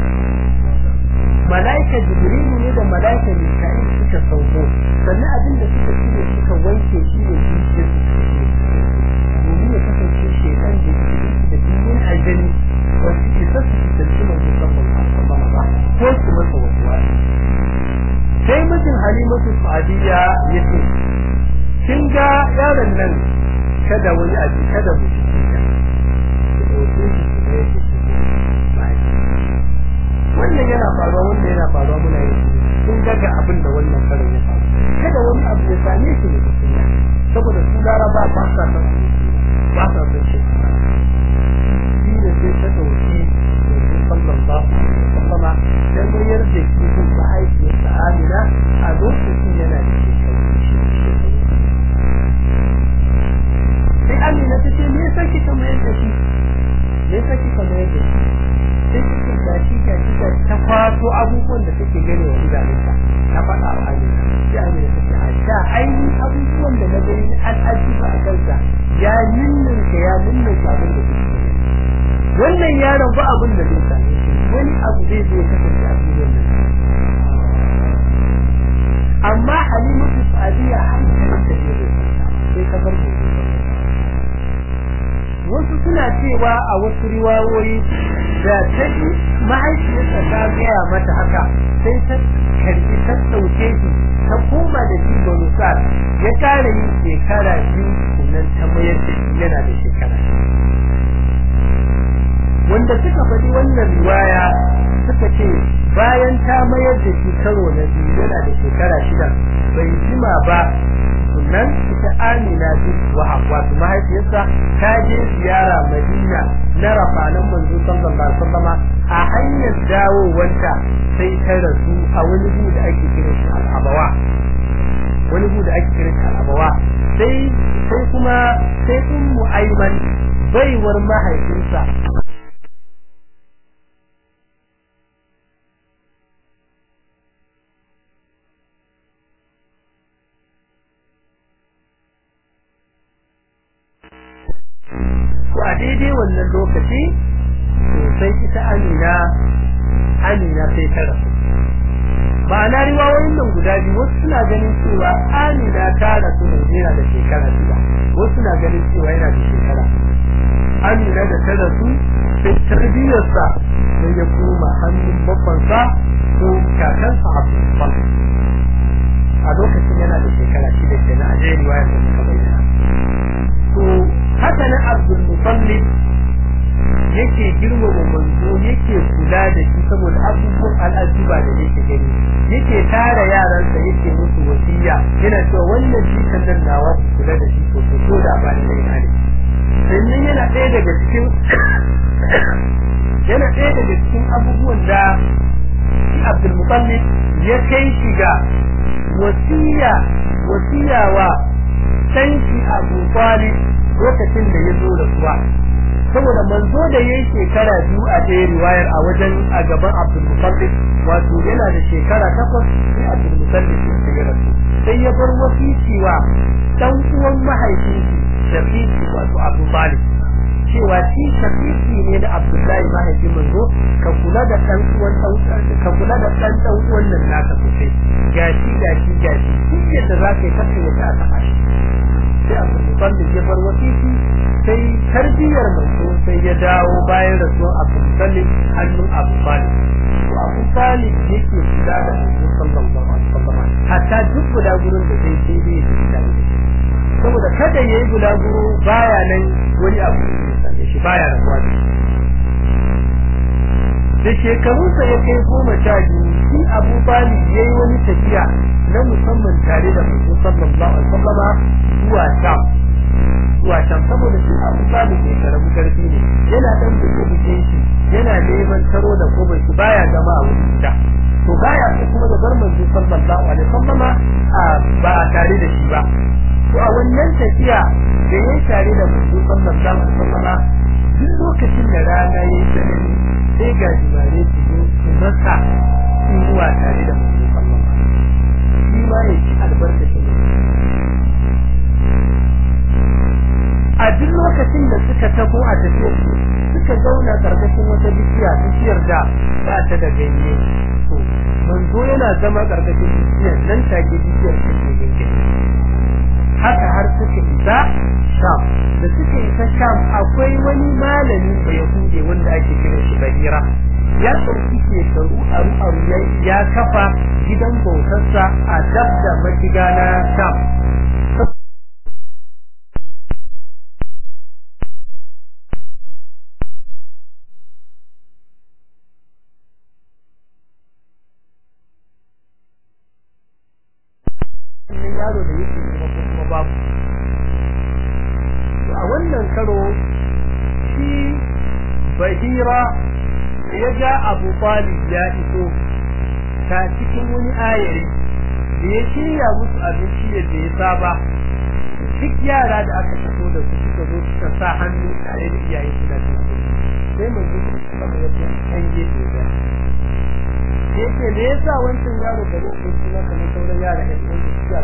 [SPEAKER 2] malaika jibrilu ne da malaika mika'il suka sauko sannan abin da suka shirya suka wanke shi ne zuciyar su domin ya kasance shekan da ke da dinin aljani wasu ke sassu su tantu mai musamman a ba ko su masa wasu wani sai mutum halimatu sa'adiyya ya ce kin ga yaron nan kada wani abu kada mu ci wannan yana faruwa wannan yana faruwa muna yi sun daga abin da wannan karin ya faru kada wani abu ya same shi ne cikin saboda su laraba ba sa son ba sa son shi shi ne sai ta dauki sallallahu alaihi wasallama dan mayar da shi kun mahaifiyarsa Amina a lokacin yana da shekaru sai Amina ta ce me yasa kika mayar da shi me yasa kika mayar da shi sai kika gashi gashi da ta kwato abubuwan da take gani wa idanunta ta faɗa wa Amina sai Amina ta ce a sha ainihin abubuwan da na gani al'ajiba a kansa ya ninninka ya ninninka abin da kuke wannan yaron ba abin da zai same shi wani abu zai zai kasance a cikin nan amma halimatu sadiya hankalin da zai sai ka bar wasu suna cewa a wasu riwayoyi da ta ji mahaifiyarsa ta gaya mata haka sai ta karbi ta ɗauke shi ta koma da shi bonusar ya kara yin shekara biyu sannan ta mayar da shi yana da shekara wanda suka faɗi wannan riwaya suka ce bayan ta mayar da shi karo na biyu yana da shekara shida bai jima ba sannan ita Amina bin Wahab wato mahaifiyarsa ta je ziyara Madina na rafanan manzo sallallahu alaihi wasallam a hanyar dawowanta sai ta rasu a wani gu da ake kira shi al-Abawa wani gu da ake kira shi al-Abawa sai sai kuma sai ummu Ayman baiwar mahaifinsa a daidai wannan lokaci sai ita Amina Amina sai ta rasu ma'ana riwayoyin nan guda biyu wasu suna ganin cewa Amina ta rasu ne yana da shekara shida wasu suna ganin cewa yana da shekara Amina da ta rasu sai tarbiyarsa sai ya koma hannun babbansa ko kakansa Abdul a lokacin yana da shekara shida kenan a jerin riwayar da muka bayyana to haka nan Abdul Muttalib yake girmama manzo yake kula da shi saboda abubuwan al'ajiba da yake gani yake tara yaransa yake musu wasiya yana cewa wannan jikan nan nawa su kula da shi sosai ko da ba da ina ne sannan yana ɗaya daga cikin yana ɗaya daga cikin abubuwan da shi Abdul Muttalib ya kai shi ga wasiya wasiya wa sanki Abu Talib lokacin da ya zo da suwa saboda manzo da yayi shekara biyu a ɗaya riwayar a wajen a gaban Abdul Muttalib wato yana da shekara takwas sai Abdul Muttalib ya shiga da sai ya bar wasiki wa dan uwan mahaifinsa Shafiqi wato Abu Talib cewa shi Shafiqi ne da Abdullahi mahaifin manzo ka kula da dan uwan dan ka kula da dan dan uwan nan naka sosai gashi gashi gashi duk yadda za ka yi kasance ta aka fashi sai Abdul Muttalib ya bar wasiki sai tarbiyar manzo sai ya dawo bayan rasuwar Abu Talib hannun Abu Talib to Abu Talib yake kula da manzo sallallahu alaihi wasallam hatta duk guda gurin da zai sai dai ya kula da saboda kada yayi guda guru baya nan wani abu ya same shi baya rabuwa da da shekarunsa ya kai goma sha biyu shi Abu Talib yayi wani tafiya na musamman tare da manzo sallallahu alaihi wasallam zuwa Sham zuwa can saboda shi abu sabu ne karamu karfi ne yana dan buke buke shi yana neman taro da ko shi baya zama a wurin da to baya sai kuma da bar manzo sallallahu alaihi wasallama a ba a tare da shi ba to a wannan tafiya da yayin tare da manzo sallallahu alaihi wasallama duk lokacin da rana ya yi tsanani sai ga jimare su zo su masa ruwa tare da manzo sallallahu alaihi shi ma ya ci albarkacin a duk lokacin da suka tabo a tafiyar suka zauna karkashin wata bishiya bishiyar da ba ta da ganye to manzo yana zama karkashin bishiyar nan take bishiyar ta ke ganye haka har suka isa sham da suka isa sham akwai wani malami da ya hude wanda ake kira shi bahira ya ɗauki shekaru aru aru ya kafa gidan bautarsa a dab da mashiga na sham yaro da yake kuma babu a wannan karo shi bahira ya ga abu talib ya iso ta cikin wani ayari da ya shirya musu abinci yadda ya saba duk yara da aka fito da su suka zo suka sa hannu tare da iyayen su da su sai mun ji kuma ya ce an gefe da ya ce me yasa wancan yaro da yake kuma kamar sauran yara da su suka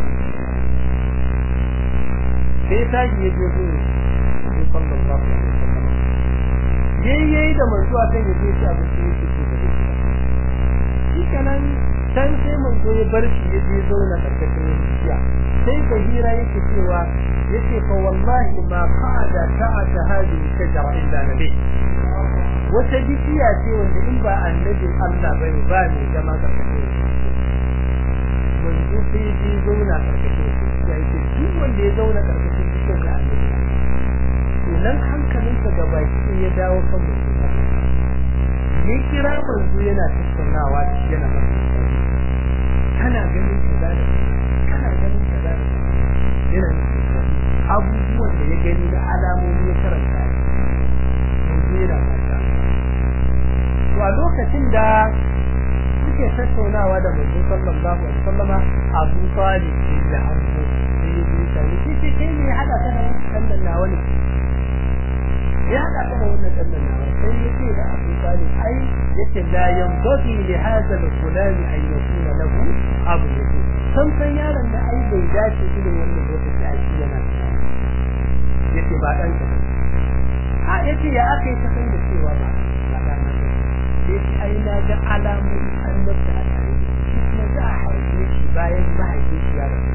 [SPEAKER 2] sai ta ji ya je ne sallallahu alaihi wasallam yayyayi da manzo akan ya je ta abin da yake so da shi kenan san sai manzo ya bar shi ya je zauna karkashin bishiya sai bahira yake cewa yace fa wallahi ma qa'ada ta'ata hadhihi shajara illa nabi wata bishiya ce wanda in ba annabin Allah bane ba ne zama karkashin manzo sai ya je zauna karkashin bishiya yake duk wanda ya zauna karkashin bishiyar da annabi nan hankalinsa ga baki ya dawo kan mutum ya kira manzo yana tattaunawa da shi yana masa kana ganin kaza da kana ganin kaza da yana abubuwan da ya gani da alamomi ya karanta manzo yana mata to a lokacin da suke tattaunawa da manzo sallallahu alaihi wasallama Abu Talib da Abu sai ya ji sai ce kai ne hada ka da wannan nawa ne ya haɗa da wannan ɗannan nawa sai yake da Abu Talib ai yake la yanbaghi li hadha al-fulani an yakuna lahu abu yake san san yaron da ai bai dace irin wannan lokaci a shi yana yake ba dan ka a yace ya aka yi ta san da cewa ba ba dan ka yake ai na ga alamun annabta a tare shi kuma za a haife shi bayan mahaifin shi ya rasu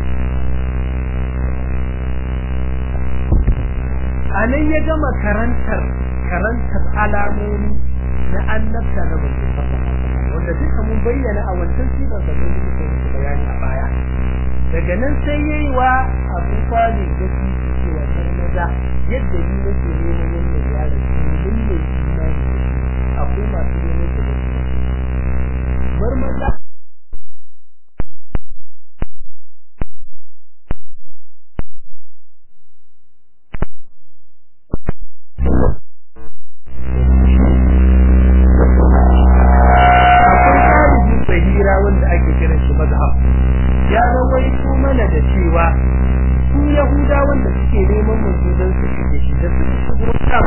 [SPEAKER 2] a nan ya gama karantar karantar alamomi na annabta na manzo wanda duka mun bayyana a wancan sigar da mun yi bayani a baya daga nan sai yayi wa Abu Talib da shi cewa sai maza yadda ni nake neman wannan yaro din ne imani akwai masu neman da bar maza wanda ake kiran shi mazhab ya rawaito mana da cewa su yahuda wanda suke neman manzo don su kike shi da su shigo kan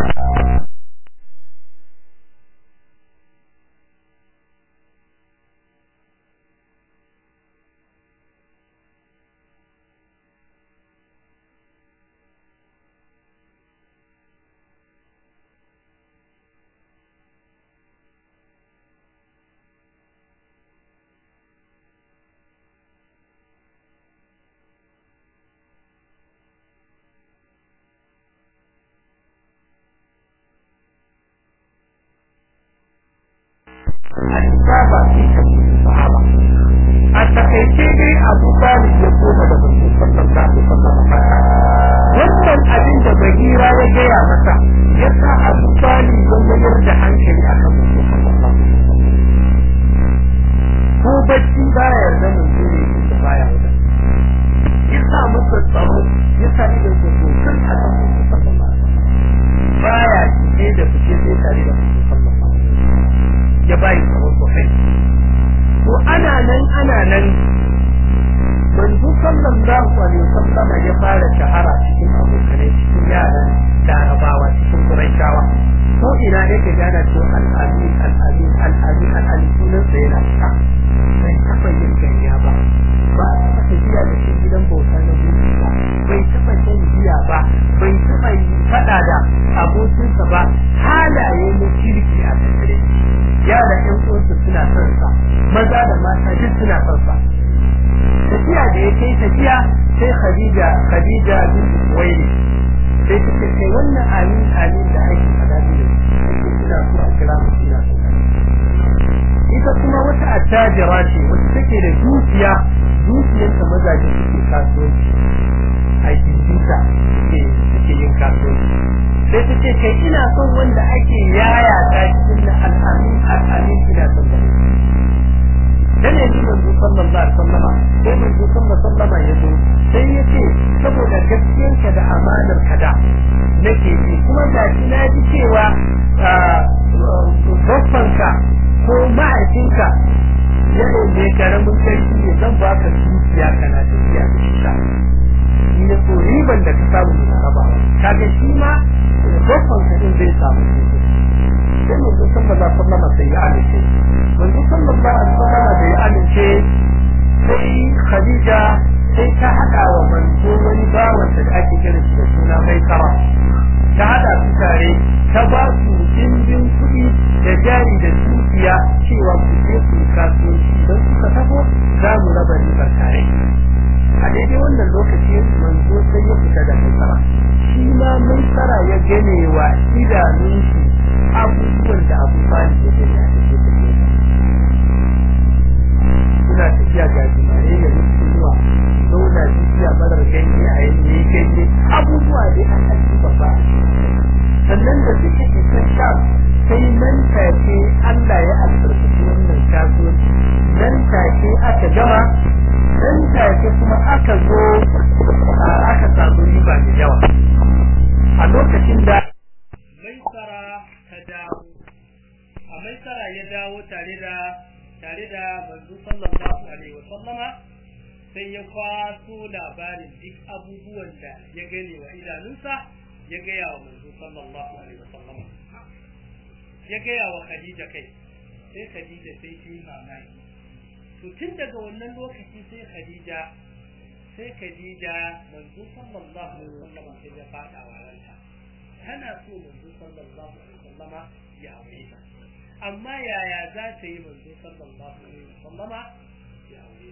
[SPEAKER 2] saba sahaba a takaice dai abu talib ya koma da manzo sallallahu alaihi wasallam wannan abin da bahira ya gaya masa ya sa abu talib ya mayar da hankali akan manzo sallallahu alaihi wasallam ko bacci baya yarda manzo ne da baya wada ya sa masa tsaro ya sa ido ko kan akan manzo sallallahu alaihi wasallam baya cike da fice sai tare da manzo sallallahu alaihi wasallam ya bayi tsaro sosai to ana nan ana nan manzo sallallahu alaihi wasallam ya fara shahara cikin abokanai cikin yaran larabawa cikin quraishawa ina yake gana to al'amin al'amin al'amin al'amin sunan sa yana ta bai taɓa yin ganya ba ba a taɓa tafiya da shi gidan bauta na gudu ba bai taɓa shan giya ba bai taɓa yi faɗa da abokinsa ba halaye na kirki a tattare yara ƴan uwansa suna son sa maza da mata duk suna son sa tafiya da ya kai tafiya sai Khadija Khadija bin Kuwaili sai ta ce kai wannan amin amin da ake faɗa ne ina so a kira mu ina so ita kuma wata attajira ce wacce take da dukiya dukiyarta mazaje suke kasuwanci aikin tuta suke suke yin kasuwanci sai ta ce kai ina son wanda ake yaya ta cikin na al'amin al'amin ina son da dan yanzu manzo sallallahu alaihi wasallama sai manzo sallallahu alaihi wasallama ya zo sai ya ce saboda gaskiyarka da amanar ka da nake ji kuma ga shi na ji cewa babbanka ko mahaifinka ya ne karamin sarki ne zan baka dukiya kana tafiya da shi ka ni ne ko riban da ka samu na raba kaga shi ma babbanka din zai samu sai manzo sallallahu alaihi wasallama sai ya amince manzo sallallahu alaihi wasallama da ya amince sai Khadija sai ta hada wa manzo wani bawan da ake kira shi da suna mai kara ta hada su tare ta ba su dimbin kuɗi da jari da dukiya cewa ku je ku kasuwanci don suka taho za mu raba ribar tare a daidai wannan lokaci manzo sai ya fita da mai kara shi ma mai kara ya gane wa idanun shi abubuwan da abu bani ya gani a cikin suna tafiya ga jimare ya rufe zuwa zauna tafiya marar ganye a yanke ganye abubuwa da a ƙarfi babba sannan da suke isa sha sai nan take Allah ya albarkaci wannan kasuwanci nan take aka gama nan take kuma aka zo aka samu riba da yawa a lokacin da maisara ta dawo a maisara ya dawo tare da tare da manzo sallallahu alaihi wa sallama sai ya kwaso labarin duk abubuwan da ya gane wa idanunsa ya gaya wa manzo sallallahu alaihi wa sallama ya gaya wa Khadija kai sai Khadija sai ta yi mamaki to tun daga wannan lokaci sai Khadija sai Khadija manzo sallallahu alaihi wa sallama sai ya fada wa ranta tana so manzo sallallahu alaihi wa sallama ya aure ta amma yaya za ta yi manzo sallallahu alaihi wasallama ya aure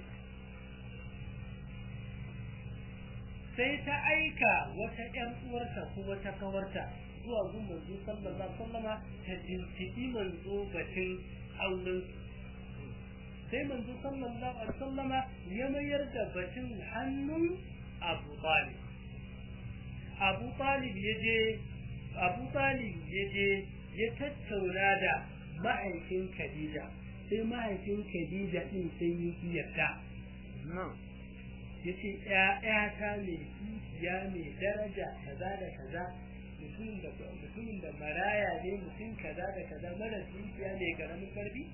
[SPEAKER 2] sai ta aika wata ƴan uwarta ko wata kawarta zuwa gun manzo sallallahu alaihi wasallama ta binciki manzo batun auren sai manzo sallallahu alaihi wasallama ya mayar da batun hannun Abu Talib Abu Talib yaje Abu Talib yaje ya tattauna da mahaifin Khadija sai mahaifin Khadija din sai yi yarda yace ƴaƴata ne ya mai daraja kaza da kaza mutum da mutumin da maraya ne mutum kaza da kaza mara dukiya ne karamin karfi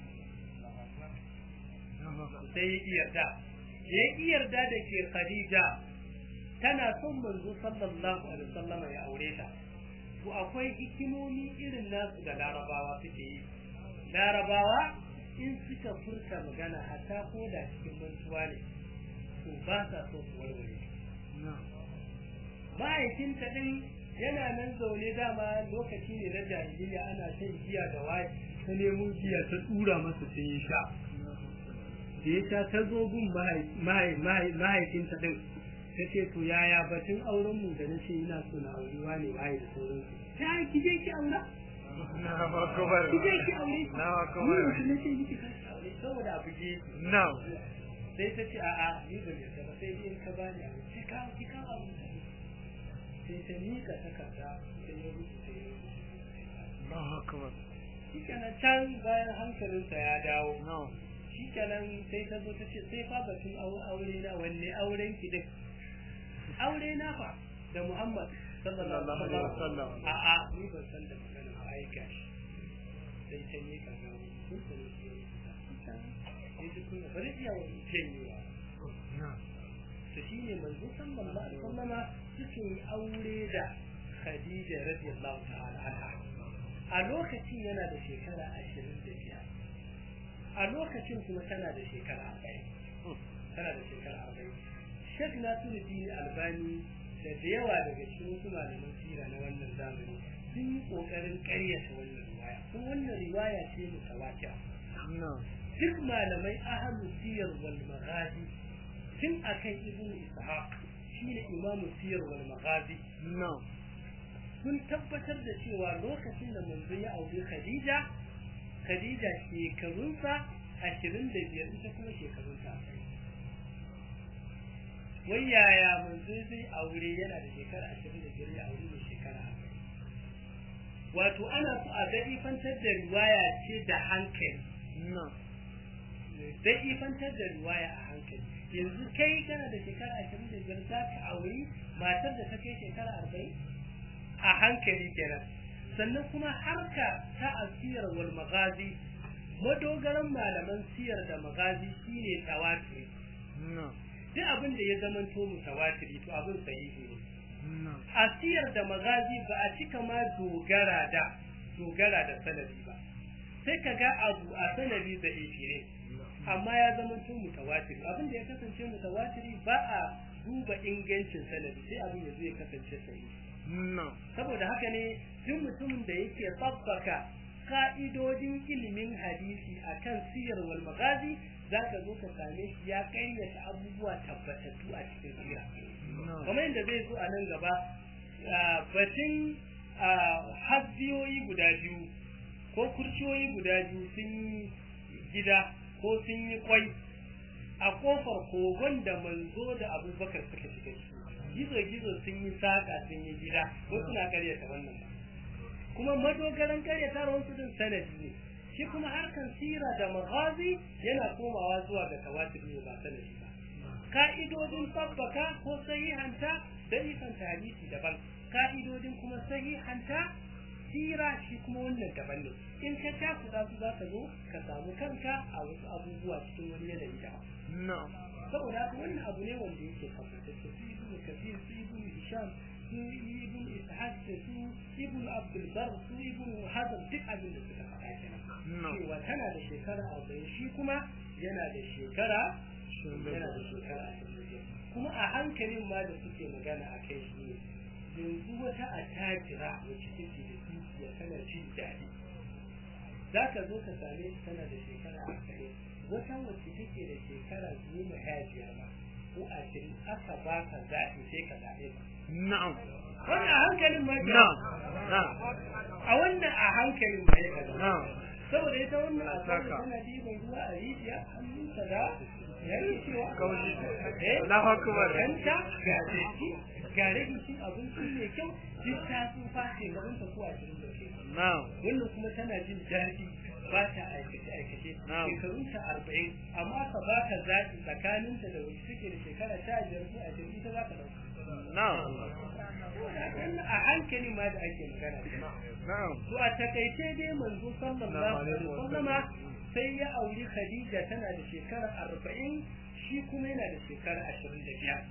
[SPEAKER 2] sai ya yarda ya yarda da ke Khadija tana son manzo sallallahu alaihi wasallam ya aure ta to akwai hikimomi irin nasu da larabawa suke yi larabawa in suka furta magana hatta ko da cikin mantuwa ne to ba sa so su warware mahaifinta din yana nan zaune dama lokaci ne na jahiliya ana shan giya da waye ta nemo giya ta tsura masa sai ya sha da ya sha ta zo gun mahaifinta din ta ce to yaya batun auren mu da nace ina so na auri wani waye da sauransu ta ki je ki aura
[SPEAKER 3] na akubar
[SPEAKER 2] ki je ki aure
[SPEAKER 3] na akubar
[SPEAKER 2] ni na ce miki ka aure saboda abu je
[SPEAKER 3] na
[SPEAKER 2] sai ta ce a'a ni ba ne ba sai in ka bani abu ki ka ki ka aure sai ta mika takarda sai ya rubuta ya
[SPEAKER 3] na akubar
[SPEAKER 2] shi kenan can bayan hankalinsa ya dawo
[SPEAKER 3] na
[SPEAKER 2] shi kenan sai ta zo ta ce sai fa batun aure na wanne auren ki din aure na fa da Muhammad sallallahu alaihi wasallam a a ni ban san da magana ba ai gashi sai ta yi ka ga kun san shi sai ji kun bari iya wani janyewa
[SPEAKER 3] na
[SPEAKER 2] to shine manzo sallallahu alaihi wasallama suke aure da Khadija radiyallahu ta'ala anha a lokacin yana da shekara ashirin da biyar a lokacin kuma tana da shekara arba'in tana da shekara arba'in shek nasiruddin albani da da yawa daga cikin wasu malaman sira na wannan zamani sun yi kokarin karyata wannan riwaya kuma wannan riwaya ce mutawatir duk malamai ahlu siyar wal maghazi tun akan ibnu ishaq shine imamu siyar wal maghazi sun tabbatar da cewa lokacin da manzo ya aure khadija khadija shekarunsa ashirin da biyar ita kuma shekarunsa wai yaya manzo zai aure yana da shekara ashirin da biyar ya aure mai shekara wato ana so a daɗifantar da riwaya ce da hankali daɗifantar da riwaya a hankali yanzu kai kana da shekara ashirin da biyar za ka auri matar da ta kai shekara arba'in a hankali kenan sannan kuma harka ta asiyar wal magazi madogaran malaman siyar da magazi shine tawatiri duk abin da ya zama to mutawatiri to abin sahihi ne asiyar da magazi ba a cika ma dogara da dogara da sanadi ba sai ka ga abu a sanadi da ne amma ya zama to mutawatiri abin da ya kasance mutawatiri ba a duba ingancin sanadi sai abin ya zo ya kasance sahihi saboda haka ne duk mutumin da yake tsabbaka ka'idodin ilimin hadisi akan siyar wal magazi zaka zo ka same shi ya kayyata abubuwa tabbatattu a cikin sira kamar yadda zai zo a nan gaba batun hasbiyoyi guda biyu ko kurciyoyi guda biyu sun yi gida ko sun yi kwai a kofar kogon da manzo da abubakar suka shiga ciki gizo-gizo sun yi saƙa sun yi gida wasu na karyata wannan ba kuma madogaran karyata wasu din sanadi ne shi kuma harkan sira da maghazi yana komawa zuwa ga tawatir ne ba sanadi ba ka'idodin tabbaka ko sahihanta da ifanta hadisi daban ka'idodin kuma sahihanta sira shi kuma wannan daban ne in ka takuda su za ka zo ka samu kanka a wasu abubuwa cikin wani yanayi daban saboda haka wannan abu ne wanda yake tabbatacce su ibnu kafir su ibnu hisham su ibnu ishaq su ibnu abdul bar su ibnu hazm duk abin da suka faɗa kenan cewa tana da shekara arba'in shi kuma yana da shekara yana da shekara kuma a hankalin ma da suke magana a kai shi ne yanzu wata attajira wacce take da dukiya tana jin daɗi za ka zo ka same tana da shekara arba'in wata wacce take da shekara goma sha biyar ba ko ashirin aka ba ka zaɓi sai ka zaɓe ba.
[SPEAKER 3] Na'am.
[SPEAKER 2] Wannan a hankalin ma ke.
[SPEAKER 3] Na'am.
[SPEAKER 2] A wannan a hankalin ma ya kaza.
[SPEAKER 3] Na'am.
[SPEAKER 2] Saboda ita wannan a saka tana ɗiban ruwa a rijiya hannunsa da yake cewa.
[SPEAKER 3] Kaushi.
[SPEAKER 2] Eh.
[SPEAKER 3] Allahu akbar.
[SPEAKER 2] Kanta ga jeki ga rage cin abinci mai kyau duk ta sun fashe gabanta ko ashirin da ke.
[SPEAKER 3] Na'am.
[SPEAKER 2] Wannan kuma tana jin daɗi ba ta aikace aikace shekarun ta arba'in amma ka ba ka zaɓi tsakanin ta da wani suke da shekara sha biyar ko ashirin ita za ka ɗauka.
[SPEAKER 3] Na'am.
[SPEAKER 2] a hankali ma da ake magana
[SPEAKER 3] Na'am.
[SPEAKER 2] to a takaice dai manzo sallallahu alaihi wasallama sai ya auri Khadija tana da shekara arba'in shi kuma yana da shekara ashirin da biyar.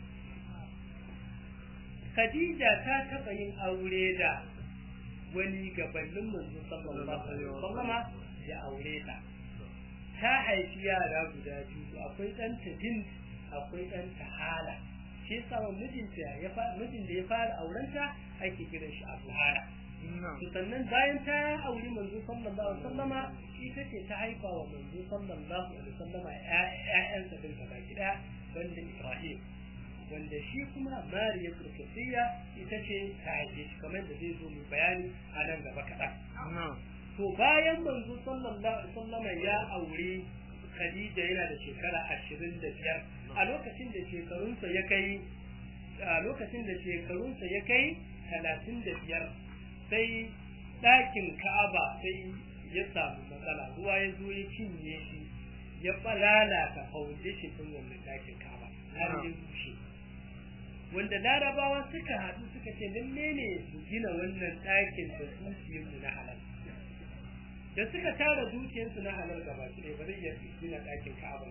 [SPEAKER 2] Khadija ta taɓa yin aure da wani gabanin manzo sallallahu alaihi wasallama ya aure ta ta haifi yara guda biyu akwai ɗanta din akwai ɗanta hala shi yasa wa mijinta ya mijin da ya fara aurenta ake kiran shi Abu Hala to sannan bayan ta auri manzo sallallahu alaihi wasallama ita ce ta haifa wa manzo sallallahu alaihi wasallama ƴaƴansa din gaba ɗaya banda Ibrahim wanda shi kuma Mariya Kurkusiya ita ce ta haife shi kamar da zai zo mu bayani a nan gaba kaɗan. To bayan manzo sallallahu alaihi wasallam ya aure Khadija yana da shekara ashirin da biyar a lokacin da shekarunsa ya kai a lokacin da shekarunsa ya kai talatin da biyar sai ɗakin Ka'aba sai ya samu matsala ruwa ya zo ya cinye shi ya lalata foundation ɗin wannan ɗakin Ka'aba har ya rushe wanda larabawa suka haɗu suka ce lalle ne su gina wannan ɗakin da dukiyarmu na halal da suka tara dukiyarsu na halal gaba su ne ba zai iya gina ɗakin ka'aba gaba su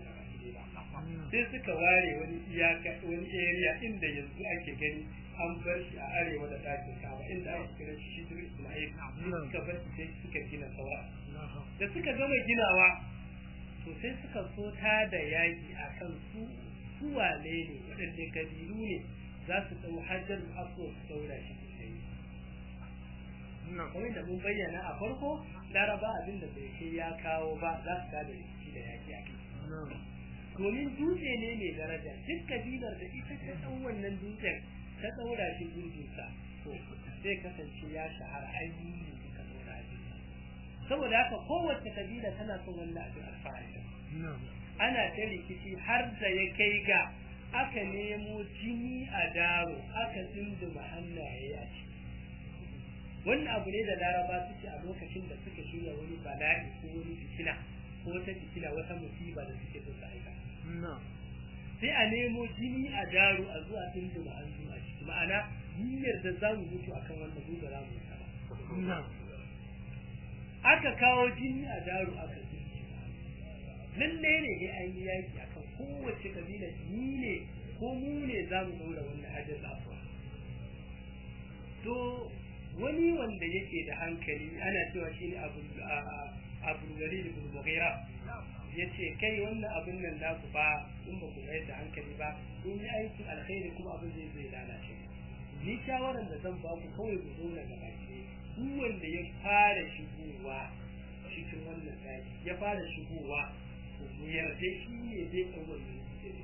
[SPEAKER 2] je ba sai suka ware wani iyaka wani area inda yanzu ake gani an bar shi a arewa da dakin kaba inda ake kira shi shi Ismail suka bar shi sai suka gina saura da suka gama ginawa to sai suka so ta da yaki akan su su wane ne waɗanne kabilu ne za su ɗau hajjar aso su daura shi su sai kawai da mun bayyana a farko laraba abin da bai kai ya kawo ba za su tada rikici da yaki a kai domin dutse ne mai daraja duk kabilar da ita ta ɗau wannan dutsen ta ɗaura shi gurginsa to zai kasance ya shahara ainihin suka ɗaura shi saboda haka kowace kabila tana son wannan abin alfahari ana ta rikici har da ya kai ga aka nemo jini a daro aka tsinduma hannaye a ciki wannan abu ne da laraba suke a lokacin da suka shirya wani bala'i ko wani fitina ko wata fitina wata musiba da suke so su aika sai a nemo jini a daro a zuwa tsinduma hannu a ciki ma'ana niyyar da za mu mutu akan wannan mu ba za mu ba aka kawo jini a daro aka lalle ne dai an yi yaki akan kowace kabila ni ne ko mu ne za mu daura wannan hajjar afuwa to wani wanda yake da hankali ana cewa shi ne abu abu gari da bulmughira ya ce kai wannan abin nan naku ba in ba ku mai da hankali ba in yi aikin alkhairi kuma abin zai zai lalace ni shawaran da zan ba ku kawai ku zauna da baki duk wanda ya fara shigowa cikin wannan daji ya fara shigowa mu yarda shi ne zai ɗau wannan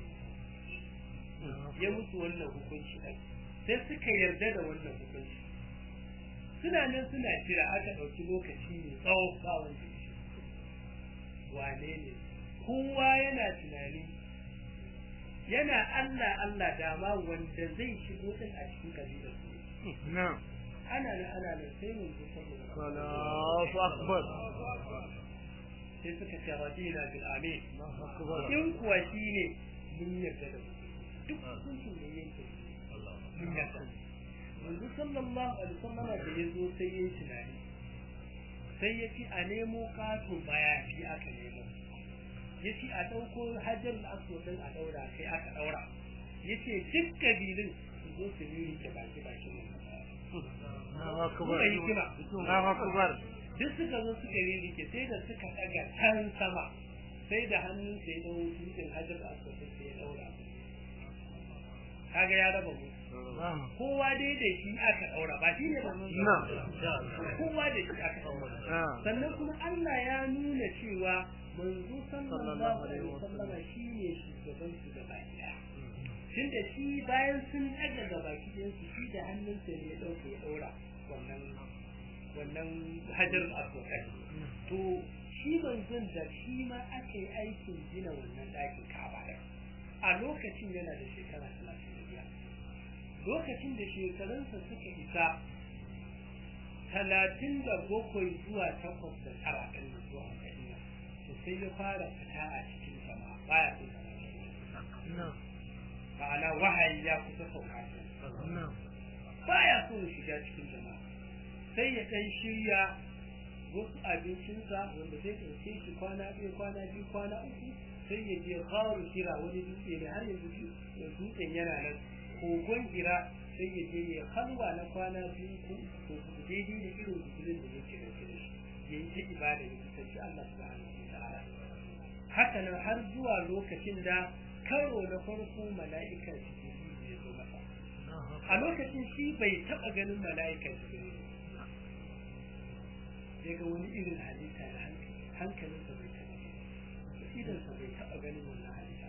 [SPEAKER 2] ya mutu wannan hukunci ɗan sai suka yarda da wannan hukunci suna nan suna jira aka ɗauki lokaci mai tsawo ba wanda ya wane ne kowa yana tunani yana Allah Allah dama wanda zai shigo din a cikin kabilar su ana nan ana nan sai mun ji
[SPEAKER 3] Allahu akbar
[SPEAKER 2] sai suka ce radina bil amin in kuwa shine mun yarda da duk hukuncin da yake mun yarda yanzu sallallahu alaihi wasallam da yazo sai yayi tunani sai ya ci a nemo kato mayafi aka nemo ya ci a ɗauko hajjar aswad din a ɗaura sai aka ɗaura ya ce duk kabilun su zo su yi ke baki baki
[SPEAKER 3] Allahu akbar
[SPEAKER 2] hikima
[SPEAKER 3] Allahu akbar
[SPEAKER 2] duk suka zo suka yi rike sai da suka ɗaga can sama sai da hannun sai ɗau dutsen hajjar aswad sai ya ɗaura kaga ya raba mu kowa dai da shi aka daura ba shi ne ba kowa da shi aka daura sannan kuma Allah ya nuna cewa manzo sallallahu alaihi wasallam shine shugaban su gaba daya tun da shi bayan sun daga gaba ɗayan su shi da hannunsa ne ya dauke ya daura wannan wannan hajar aswad to shi manzon da shi ma aka yi aikin gina wannan ɗakin kaba a lokacin yana da shekara talatin da biyar lokacin da shekarunsa suka isa talatin da bakwai zuwa takwas da tara ɗin da zuwa ɗin to sai ya fara fita a cikin sama baya so ma'ana wahayi ya kusa sauka baya so ya shiga cikin jama'a sai ya ɗan shirya wasu abincinsa wanda zai ɗauke shi kwana biyu kwana biyu kwana uku sai ya je kawo kira wani dutse ne har yanzu dutsen yana nan kogon hira sai ya je ya halwa na kwana biyu ko ko daidai da irin gudunin da yake da shi ya yi ta ibada ya kusanci Allah subhanahu wa ta'ala haka nan har zuwa lokacin da karo na farko mala'ika jibril ya zo masa a lokacin shi bai taba ganin mala'ika jibril ya ga wani irin halitta da hankalinsa bai taba idansa bai taba ganin wannan halitta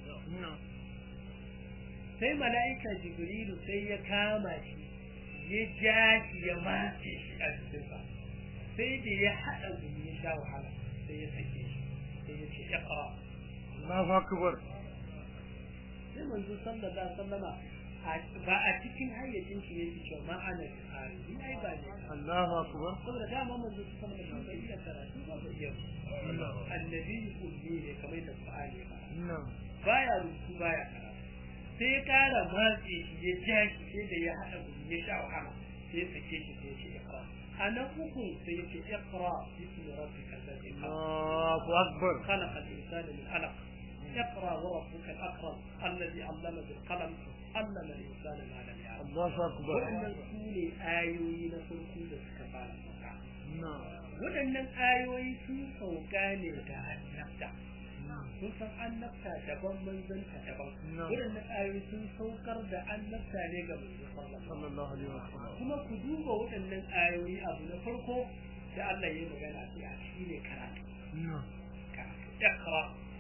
[SPEAKER 2] sai mala'ika jibrilu sai ya kama shi ya ja shi ya mace shi a cikinsa sai da ya haɗa gumi ya sha wahala sai ya sake shi sai ya ce iqra
[SPEAKER 3] Allahu akbar
[SPEAKER 2] sai manzo sallallahu alaihi wasallama ba a cikin hayyacin shi yake cewa ma ana tsari ni ai ba ne
[SPEAKER 3] Allahu akbar
[SPEAKER 2] saboda dama manzo sallallahu alaihi wasallam bai iya karatu ba bai iya annabi kulli ne kamar da Qur'ani ba baya rubutu baya karatu sai ya kara matse shi ya ja shi sai da ya haɗa gudu ya sha wahala sai ya sake shi sai ya ce iqra a nan uku sai ya ce iqra bismi rabbika alladhi khalaq
[SPEAKER 3] Allahu akbar
[SPEAKER 2] khalaqa al-insana min alaq اقرا وربك الاكرم الذي علم بالقلم علم الانسان ما لم يعلم
[SPEAKER 3] Allahu akbar
[SPEAKER 2] waɗannan su ne ayoyi na farko da suka fara sauka
[SPEAKER 3] na'am
[SPEAKER 2] waɗannan ayoyi sun sauka ne da annabta sun san annabta daban manzanta daban
[SPEAKER 3] Na'am.
[SPEAKER 2] waɗannan ayoyi sun saukar da annabta ne ga manzo sallallahu
[SPEAKER 3] sallallahu alaihi wasallam
[SPEAKER 2] kuma ku duba waɗannan ayoyi abu na farko da Allah ya yi magana a shi ne karatu
[SPEAKER 3] na'am
[SPEAKER 2] karatu iqra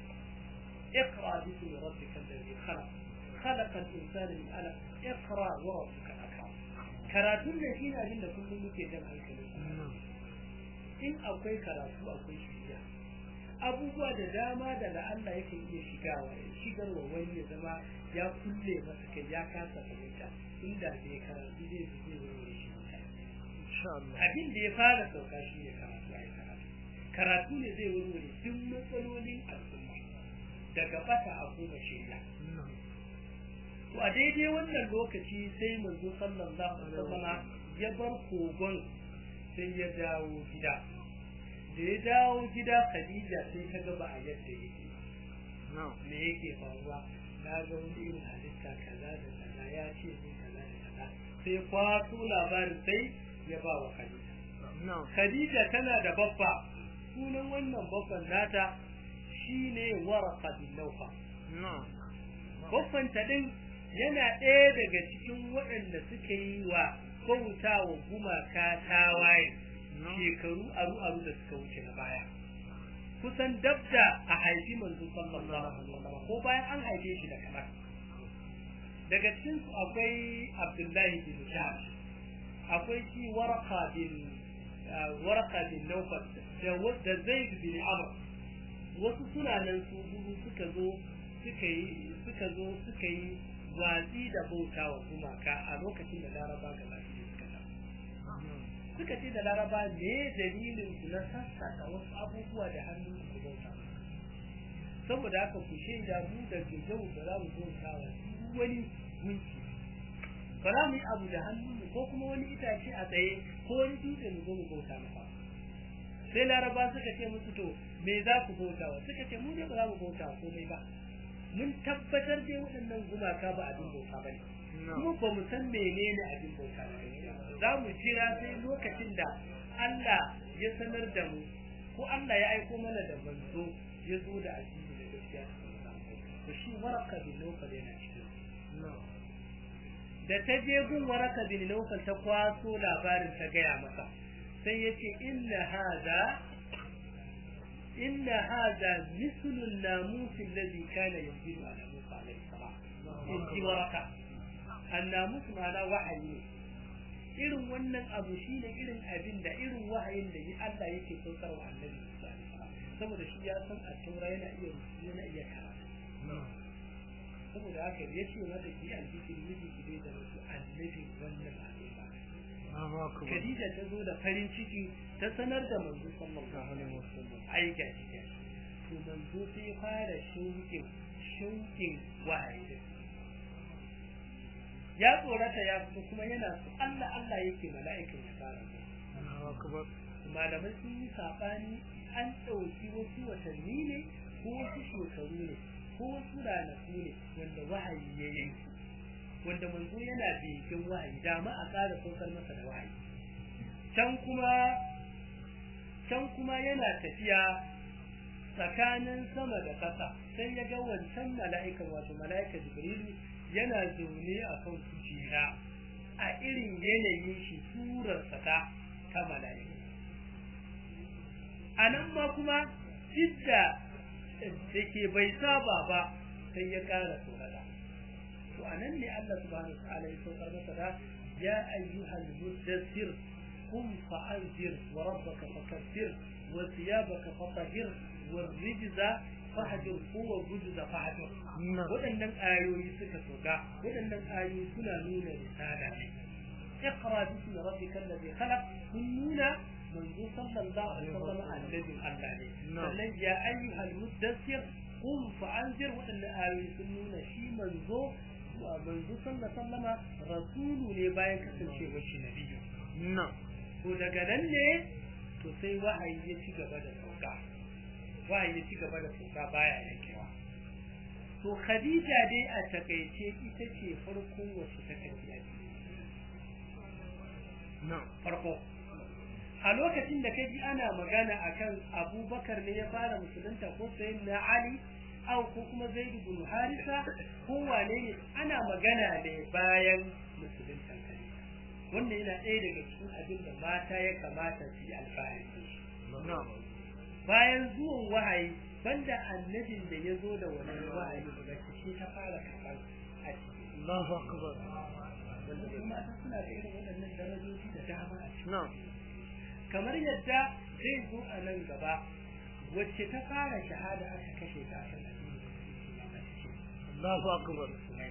[SPEAKER 2] iqra bismi rabbika alladhi khalaq خلق الإنسان من علق اقرأ وربك الأكرم karatun da shi ne abin da kullum muke jan hankali
[SPEAKER 3] na'am
[SPEAKER 2] in akwai karatu akwai shirya abubuwa da dama da la'alla yake iya shigawa ya shigarwa wani ya zama ya kulle masa kai ya kasa fahimta inda bai karatu zai fi zai wani shi
[SPEAKER 3] insha Allah
[SPEAKER 2] abin da ya fara sauka shi ne karatu a karatu karatu ne zai warware duk matsalolin al'umma daga bata a kuma shirya
[SPEAKER 3] na'am
[SPEAKER 2] to a daidai wannan lokaci sai manzo sallallahu alaihi wasallam ya bar kogon sai ya dawo gida da ya dawo gida Khadija sai ta ga ba a yadda yake
[SPEAKER 3] na'am
[SPEAKER 2] me yake faruwa na ga wani irin halitta kaza da kaza ya ce ni kaza da kaza sai kwato labarin sai ya ba wa Khadija
[SPEAKER 3] na'am
[SPEAKER 2] Khadija tana da babba sunan wannan babban nata shine Waraqa bin Nawfal
[SPEAKER 3] na'am
[SPEAKER 2] babban ta din yana ɗaya daga cikin waɗanda suka yi wa bauta wa gumaka tawaye
[SPEAKER 3] na'am
[SPEAKER 2] shekaru aru aru da suka wuce na baya kusan dabda a haifi manzo sallallahu alaihi wasallam ko bayan an haife shi da kamar daga cikin su akwai Abdullahi bin Jahsh akwai shi Warqa bin ah, Warqa bin Nawfal da wa- da Zaid bin Amr wasu suna nan su hudu suka zo suka yi suka zo suka yi watsi da bauta wa gumaka a lokacin da Laraba ga baki suka tafi suka ce da laraba ne dalilin ku na sassaka wasu abubuwa da hannun ku bauta saboda haka ku shaida mu da yau da za mu bauta wa duk wani gunki ba za mu yi abu da hannun mu ko kuma wani itace a tsaye ko wani dutse mu zo mu bauta masa sai laraba suka ce musu to me za ku bauta wa suka ce mu ne ba za mu bauta wa komai ba mun tabbatar dai waɗannan gumaka ba abin bauta ba ne kuma ba mu san menene abin bauta da gaskiya ba. za mu jira sai lokacin da Allah ya sanar da mu ko Allah ya aiko mana da manzo ya zo da addini da gaskiya to shi waraka bin nawfal yana cikin
[SPEAKER 3] na'am
[SPEAKER 2] da ta je gun waraka bin nawfal ta kwaso labarin ta gaya masa sai yace inna hada inna hada mislu an-namus alladhi kana yanzilu ala Musa alayhi salam in ji waraka annamus ma'ana wahayi ne irin wannan abu shine irin abin da irin wahayin da Allah yake saukar wa annabi Musa alaihi salam saboda shi ya san a taura yana iya rubutu yana iya karatu
[SPEAKER 3] na'am
[SPEAKER 2] saboda haka ya ce mata ki alfikir miji ki dai da wasu annabi wannan al'umma
[SPEAKER 3] Allahu akbar
[SPEAKER 2] Khadija ta zo da farin ciki ta sanar da manzo sallallahu alaihi wasallam ai ga shi ga shi. to manzo sai ya fara shauƙin shauƙin wahayi ya tsorata ya fito kuma yana so Allah Allah yake mala'ikan ya fara zuwa
[SPEAKER 3] Allahu akbar
[SPEAKER 2] malamai sun yi sabani an ɗauki wasu watanni ne ko wasu shekaru ne ko wasu ranaku ne wanda wahayi ya yanki wanda manzo yana bikin wahayi dama a ƙara saukar masa da wahayi can kuma can kuma yana tafiya tsakanin sama da ƙasa sai ya ga wancan mala'ikan wato mala'ika jibrilu yana zaune a kan kujera a irin yanayin shi surarsa ta ta mala'ika a nan ma kuma idda da ke bai saba ba sai ya ƙara tsorata to a nan ne Allah subhanahu wa ta'ala ya saukar masa da ya ayyuhal muddassir قم فأنذر وربك فكبر وثيابك فطهر والرجز فهجر هو الرجز فهجر waɗannan ayoyi suka soka waɗannan ayoyi suna nuna risala ne اقرا باسم ربك الذي خلق kun nuna manzo sallallahu alaihi wasallam annabin Allah ne sannan ya ayyuhal muddassir qum fa'anzir waɗannan ayoyi sun nuna shi manzo manzo sallallahu alaihi wasallama rasulu ne bayan kasancewar shi nabiyyu
[SPEAKER 3] na'am
[SPEAKER 2] to daga nan ne to sai wahayi ya ci gaba da sauka wahayi ya ci gaba da sauka baya yankewa to khadija dai a takaice ita ce farkon wacce ta karbi addini farko a lokacin da kaji ana magana akan abubakar ne ya fara musulunta ko sayin na ali au ko kuma zaid ibn harisa ko wane ne ana magana ne bayan musulunta khadija wannan yana ɗaya daga cikin abin da mata ya kamata su yi alfahari bayan zuwan wahayi banda annabin da ya zo da wannan wahayi da shi ta fara karɓar a cikin
[SPEAKER 3] Allahu akbar
[SPEAKER 2] wanda kuma ta suna da irin waɗannan darajoji da dama a cikin
[SPEAKER 3] na'am
[SPEAKER 2] kamar yadda zai zo a nan gaba wacce ta fara shahada aka kashe ta a kan addinin
[SPEAKER 3] Allahu akbar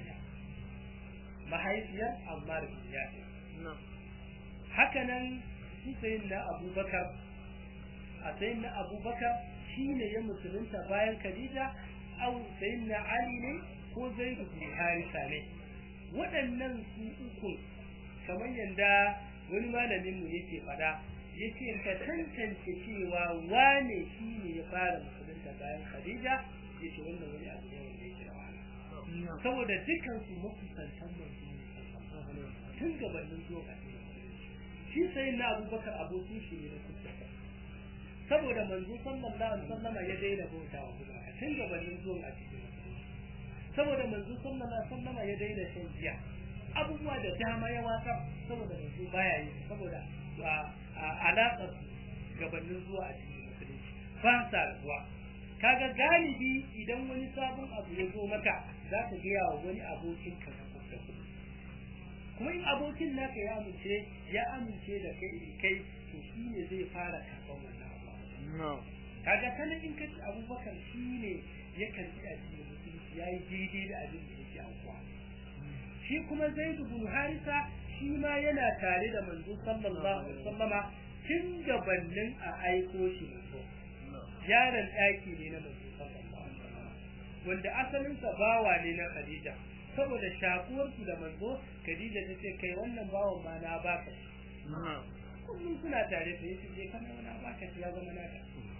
[SPEAKER 2] mahaifiyar Ammar bin Yasir
[SPEAKER 3] na'am
[SPEAKER 2] haka nan shi sayin na Abubakar a sayin na Abubakar shine ya musulunta bayan Khadija au sayin na Ali ne ko Zaid bin Harisa ne waɗannan su uku kamar yadda wani malamin mu yake faɗa yace ka tantance cewa wane shi ne ya fara musulunta bayan Khadija yace wannan wani abu ne wanda yake da wahala saboda dukkan su makusantan manzo ne tun gabanin zuwa addini shi sai na Abubakar abokin shi ne da kusa saboda manzo sallallahu alaihi wasallama ya daina bautawa kuma tun gabanin zuwa addini saboda manzo sallallahu alaihi wasallama ya daina shan giya abubuwa da dama ya wasa saboda manzo baya yi saboda alaƙar gabanin zuwa a cikin musulunci ba sa zuwa kaga galibi idan wani sabon abu ya zo maka za ka gaya wa wani abokin ka na kusa kuma in abokin naka ya amince ya amince da kai kai to shi ne zai fara karɓar wannan abu kaga kana in kaci abubakar shi ne ya karɓi addinin musulunci ya yi daidai da abin da yake aukuwa shi kuma zaidu bin harisa shi ma yana tare da manzo sallallahu alaihi wasallama tun gabanin a aiko shi manzo yaron daki ne na manzo sallallahu alaihi wasallama wanda asalin sa bawa ne na Khadija saboda shakuwar su da manzo Khadija ta ce kai wannan bawan ma na baka kullum suna tare da yace je kana na baka ya zama naka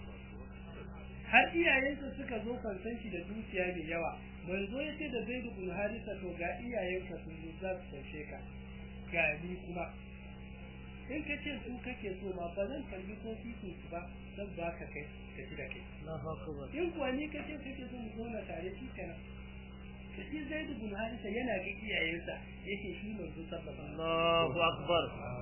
[SPEAKER 2] har iyayensa suka zo kan san shi da dukiya mai yawa manzo ya ce da Zaid bin Harisa to ga iyayenka sun zo za su saushe ka ga ni kuma in ka ce su kake so ma ba zan karbi ko titin su ba zan baka kai ka ci da kai
[SPEAKER 3] Allahu akbar
[SPEAKER 2] in kuwa ni ka ce kake so mu zauna tare shi kenan ka ci Zaid bin Harisa yana ga iyayensa yake shi manzo sallallahu
[SPEAKER 3] Allahu akbar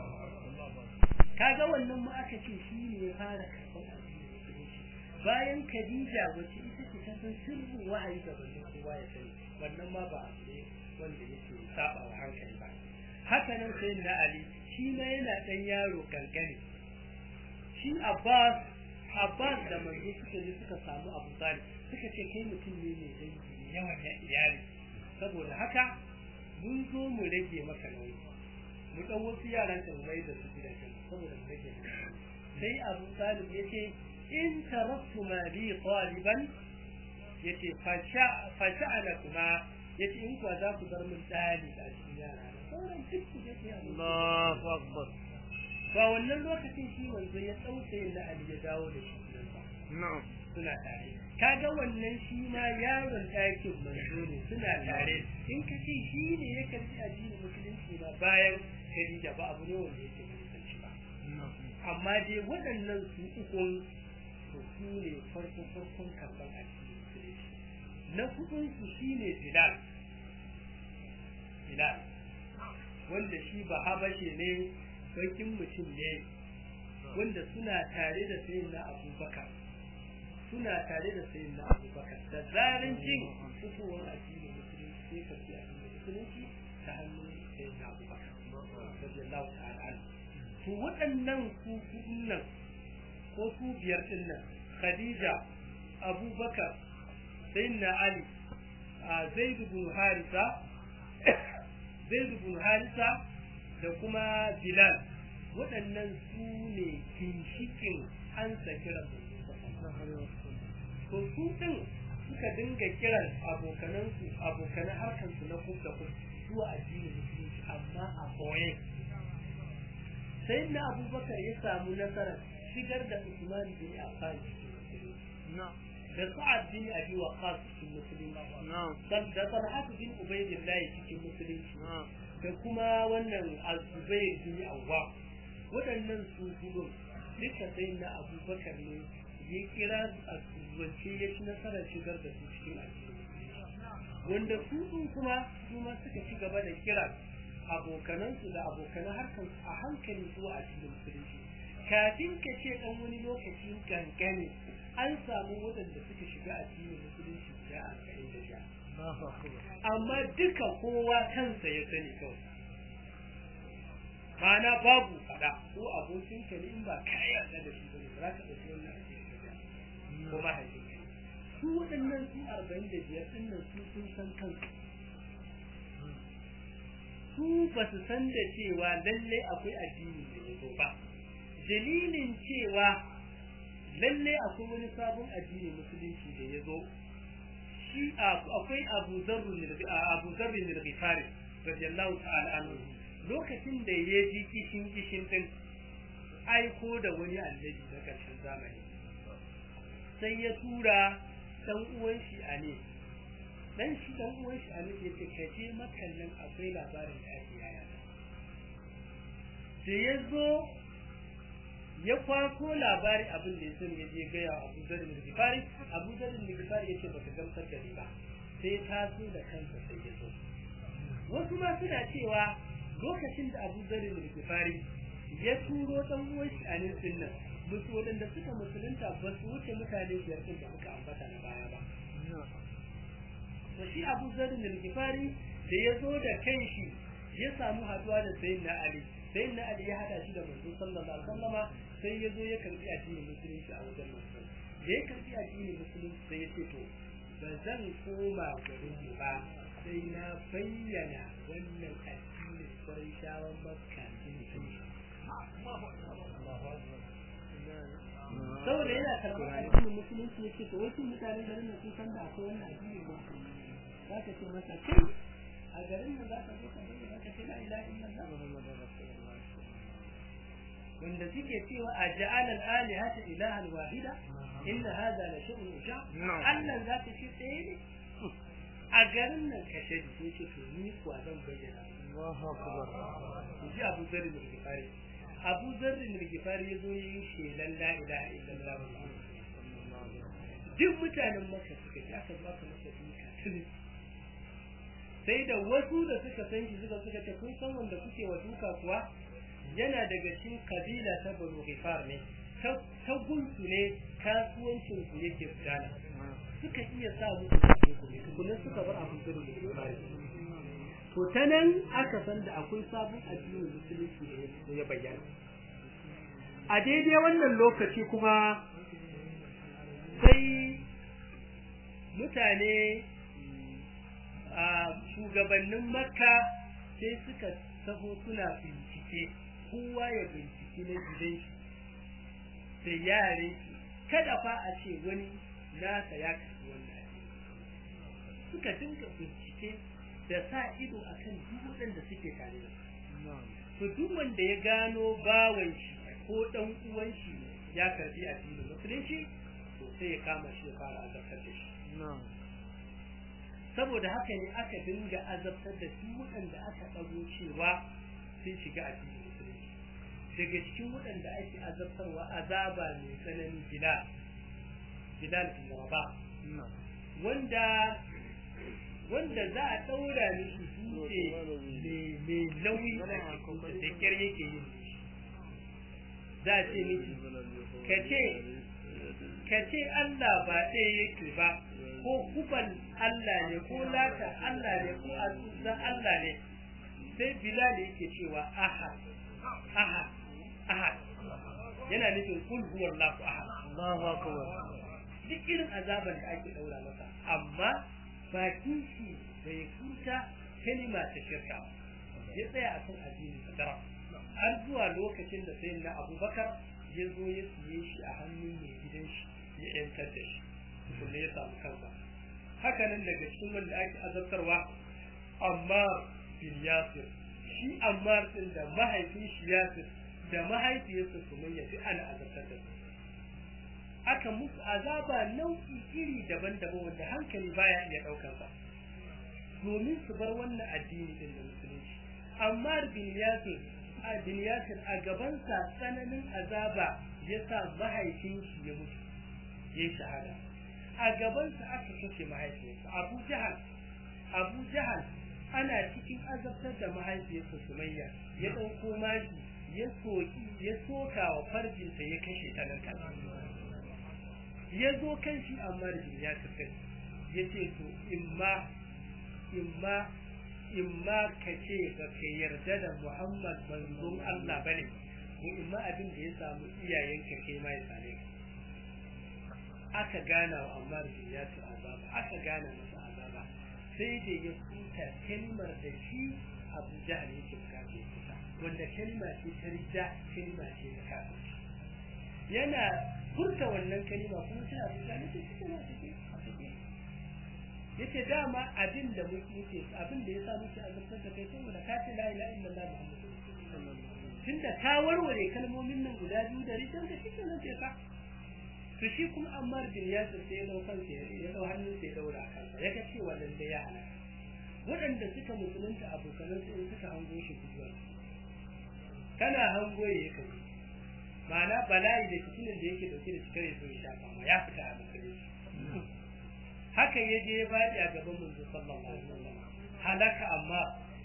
[SPEAKER 2] kaga wannan ma aka ce shi ne ya fara karɓar bayan Khadija wacce ita ce ta san sirrin wahayi da ban kowa ya sani wannan ma ba abu ne wanda yake saba wa hankali ba haka nan sai na Ali shi ma yana dan yaro kankani shi Abbas Abbas da manzo suka je suka samu Abu Talib suka ce kai mutum ne mai dangi yawan iyali saboda haka mun zo mu rage maka nauyi mu dan wasu yaran ka mai da su gidan saboda mu rage sai Abu Talib yace in taraktu ma bi taliban yace fasha fasha'ala kuma yace in kuwa za ku bar min dali a cikin yara sauran duk ku je
[SPEAKER 3] Allahu akbar
[SPEAKER 2] ba wannan lokacin shi manzo ya dauke na Ali ya dawo da shi nan ba
[SPEAKER 3] na'am
[SPEAKER 2] suna tare kaga wannan shi ma yaron ɗakin manzo ne suna tare in ka ce shi ne ya karbi addinin musulunci ba bayan Khadija ba abu ne wanda yake musulunci ba amma dai waɗannan su ukun to su ne farko farkon karban addinin musulunci na hudun su shine Bilal Bilal wanda shi ba habashe ne bakin mutum ne wanda suna tare da sayyidina Abubakar suna tare da sayyidina Abubakar da zarin jin fitowar addinin musulunci sai ka ci addinin musulunci ta hannun sayyidina Abubakar radiyallahu ta'ala anhu to waɗannan su kudin nan ko su biyar din nan Khadija Abubakar sayyidina Ali Zaid ibn Harisa Zaid ibn Harisa da kuma Bilal waɗannan su ne ginshikin an kiran to su din suka dinga kiran abokanansu abokanan harkansu na kub da kub zuwa addinin musulunci amma a boye sai na abubakar ya samu nasarar shigar da usman bin affan cikin musulunci da sa'ad bin abi waqas cikin musulunci da talhat bin ubaydillah cikin musulunci da kuma wannan azubair bin awwa waɗannan su gudun duka sai na abubakar ne ya kira a zance ya ci nasarar shigar da su cikin addini wanda su sun kuma su ma suka ci gaba da kira abokanansu da abokanan harkar a hankali zuwa addinin musulunci kafin ka ce dan wani lokaci kankane an samu waɗanda suka shiga addinin musulunci da alƙalin da sha amma duka kowa kansa ya sani kawai ma'ana babu faɗa ko abokin ka ne in ba ka yarda da shi bane za ka ɗauki wannan addinin da ko mahaifin ka su waɗannan su arba'in da biyar ɗin nan su sun san kansu su ba su san da cewa lalle akwai addini da ya zo ba dalilin cewa lalle akwai wani sabon addini musulunci da ya zo shi akwai abu zarrun abu zarrun da bifari radiyallahu ta'ala anhu lokacin da ya ji kishin kishin din aiko da wani annabi na karshen zamani sai ya tura dan uwan shi a ne dan shi dan uwan shi Ali ya ce ka je makan nan akwai labarin da ake yaya da ya zo ya kwaso labari abin da ya sani ya je gaya wa Abu Dharr bin Ghifari Abu Dharr bin Ghifari ya ce baka gamsar da ni ba sai ta so da kansa sai ya zo wasu ma suna cewa lokacin da Abu Dharr bin Ghifari ya turo dan uwan shi a nan nan musu waɗanda suka musulunta ba su wuce mutane biyar ɗin da muka ambata na baya ba to shi Abu Zarr al-Ghifari da ya zo da kanshi ya samu haduwa da Sayyidina Ali Sayyidina Ali ya hada shi da Manzo sallallahu alaihi wasallama sai ya zo ya karbi addinin musulunci a wajen Manzo da ya karbi addinin musulunci sai ya ce to ba zan koma garin mu ba sai na bayyana wannan addinin Qurayshawan Makka din saboda yana karɓar addinin musulunci ya ce to wasu mutanen garin da sun san da akwai wannan addinin musulunci za ka ce masa kai a garin da za ka zo ka bayyana ka ce la ilaha illallah muhammadur rasulullah wanda suke cewa a ja'ala al-alihata ilahan wahida inna hadha la shay'un uja Allah za ka ce tsaye ne a garin nan ka ce ce ce to ni kuwa zan bayyana Allahu akbar ji Abu Dharr bin Ghifari Abu Dharr bin Ghifari yazo yin shelan la ilaha illallah duk mutanen Makka suka ji aka zo aka masa duka tuni sai da wasu da suka san shi suka suka ce kun san wanda kuke wa duka kuwa yana daga cikin kabila ta Banu Ghifar ne ta gunsu ne kasuwancin su yake gudana suka iya sa musu kuɗi kuma suka bar abin da Ghifar to ta nan aka san da akwai sabon addinin musulunci da ya bayyana a daidai wannan lokaci kuma sai mutane a shugabannin makka sai suka taho suna bincike kowa ya bincike na gidan shi da yare kada fa a ce wani nasa ya kasu wannan suka dinga bincike da sa ido akan duk waɗanda suke tare da to duk wanda ya gano bawan shi ko dan uwan shi ya karbi addinin musulunci to sai ya kama shi ya fara azabtar da shi saboda haka ne aka dinga azabtar da duk waɗanda aka ɗago cewa sun shiga addinin musulunci daga cikin waɗanda ake azabtarwa azaba mai tsanani bilal bilal bin rabah wanda wanda za a ɗaura mishi dutse mai nauyi a cikin da kyar yake yin za a ce miki ka ce ka ce Allah ba ɗaya yake ba ko kuban Allah ne ko lata Allah ne ko azuzan Allah ne sai Bilal yake cewa ahad ahad ahad yana nufin kul huwallahu ahad Allahu akbar duk irin azaban da ake daura masa amma bakin shi bai furta kalima ta shirka ya tsaya a kan addinin sadara har zuwa lokacin da sai na abubakar ya zo ya siye shi a hannun mai gidan shi ya yantar da shi kuma ya samu kansa haka nan daga cikin wanda ake azabtarwa amma bin yasir shi ammar din da mahaifin shi yasir da mahaifiyarsa sumayya duk ana azabtar da su aka musu azaba nau'i iri daban-daban wanda hankali baya iya daukar sa domin su bar wannan addini din da musulunci amma bin yasir a bin yasir a gaban sa tsananin azaba ya sa mahaifin shi ya mutu ya shahada a gaban sa aka kashe mahaifinsa Abu Jahal Abu Jahal ana cikin azabtar da mahaifiyarsa Sumayya ya dauko mashi ya soki ya soka wa farjinta ya kashe ta nan ya zo kan shi amma ya tafi ya ce to imma imma imma ka ce ba ka yarda da Muhammad manzon Allah bane ko imma abin da ya samu iyayenka kai ma ya same ka aka gana wa Ammar bin Yasir azaba aka gana masa azaba sai da ya kuta kalmar da shi Abu Jahl yake bukata ya kuta wanda kalma ce ta rida kalma ce ta kafirci yana furta wannan kalma kuma sai Abu Jahl yake cikin cikin yace dama abin da muke abin da yasa muke azabtar da kai saboda ka ce la ilaha illallah muhammadu tunda ka warware kalmomin nan guda biyu da rikin ka cikin nan sai ka to shi kuma Ammar bin Yasir sai ya daukan sai ya dau hannun sai ya daura kansa ya ga cewa dan da ya halaka waɗanda suka musulunta abokanan su suka hango shi kuwa kana hango ya kai ma'ana bala'i da fitinin da yake dauke da shi kare so ya shafa ma ya fita a musulunci haka ya je ya faɗi a gaban manzo sallallahu alaihi wasallam halaka amma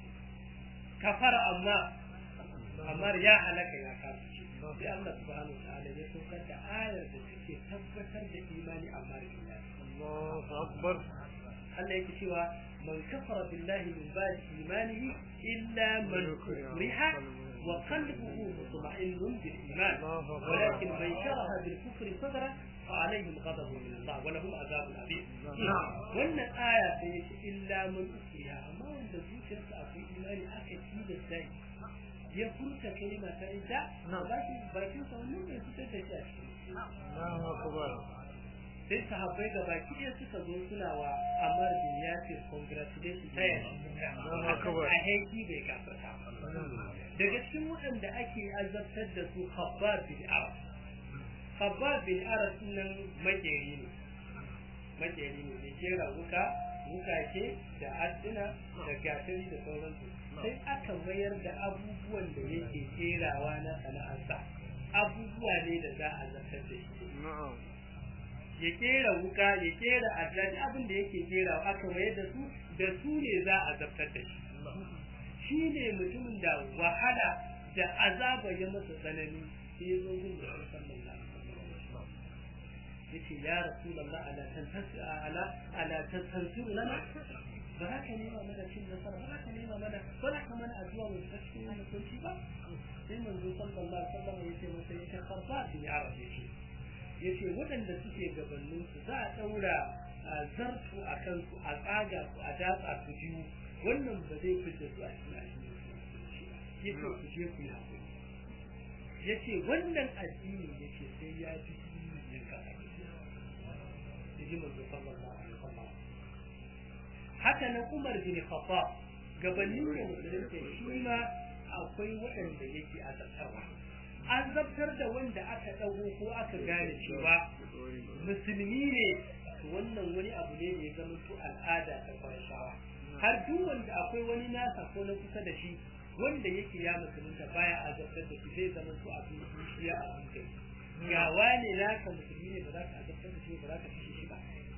[SPEAKER 2] kafara amma amma ya halaka ya kafirce sai Allah subhanahu wa ta'ala ya saukar da ayar da take tabbatar da imani amma da
[SPEAKER 3] Allahu akbar
[SPEAKER 2] Allah yake cewa man kafara billahi min ba'di imanihi illa man ukriha wa qalbuhu mutma'innun bil iman walakin man sharaha bil kufri sadra فعليهم غضب من الله ولهم عذاب عظيم wannan aya sai yake illa man ukriha amma wanda zuciyarsa akwai imani aka ci da sai ya furta kalma ta ida baki bakin sa wannan bai fitar da shi a cikin
[SPEAKER 3] Allahu akbar
[SPEAKER 2] sai sahabbai da baki ɗaya suka zo suna wa Ammar bin Yasir congratulations ta
[SPEAKER 3] Allahu akbar
[SPEAKER 2] a haiki bai gafarta daga cikin waɗanda ake azabtar da su Khabbab bin Arab Khabbab bin Arab nan makeri ne makeri ne da kera wuka wukake da adduna da gatari da sauransu sai aka mayar da abubuwan da yake kerawa na sana'arsa abubuwa ne da za a zartar da shi
[SPEAKER 3] na'am
[SPEAKER 2] ya kera wuka ya kera addani abin da yake kerawa aka mayar da su da su ne za a zartar da shi shi ne mutumin da wahala da azaba ya masa tsanani sai ya zo gun da sallallahu alaihi yace ya rasulullah ala tantasir ala ala tantasir lana ba za ka nema mana cin nasara ba za ka nema mana ba za ka mana addu'a mu ta cikin wannan kunci ba sai manzo sallallahu alaihi wasallam yace masa yace farfa bi arab yace yace waɗanda suke gabanin su za a daura zartu a kansu a tsaga su a datsa su biyu wannan ba zai fice su a cikin addini yace ku je ku yi hakuri yace wannan addini yace sai ya ji yin kasa ji manzo sallallahu alaihi wasallam haka nan Umar bin Khattab gabanin da musulunci shi ma akwai waɗanda yake azabtarwa an zabtar da wanda aka dago ko aka gane cewa musulmi ne wannan wani abu ne da ya zama to al'ada ta farshawa har duk wanda akwai wani nasa ko na kusa da shi wanda yake ya musulunta baya azabtar da shi zai zama to abin ya abin kai ga wane naka musulmi ne ba za ka azabtar da shi ba za ka kashe shi ba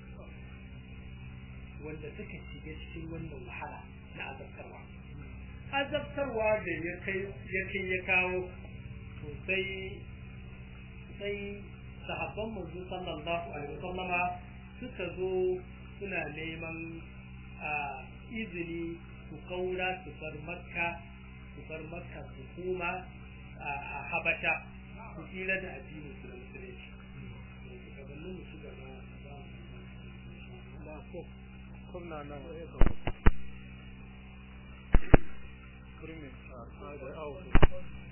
[SPEAKER 2] wanda suka shiga cikin wannan wahala na azabtarwa azabtarwa da ya kai ya kai ya kawo to sai sai sahabban manzo sallallahu alaihi wasallama suka zo suna neman a izini su kaura su bar makka su bar makka su koma a habasha su tsira da addinin su da musulunci gabanin mu shiga ba
[SPEAKER 3] ko kunna nan kurmi a da awo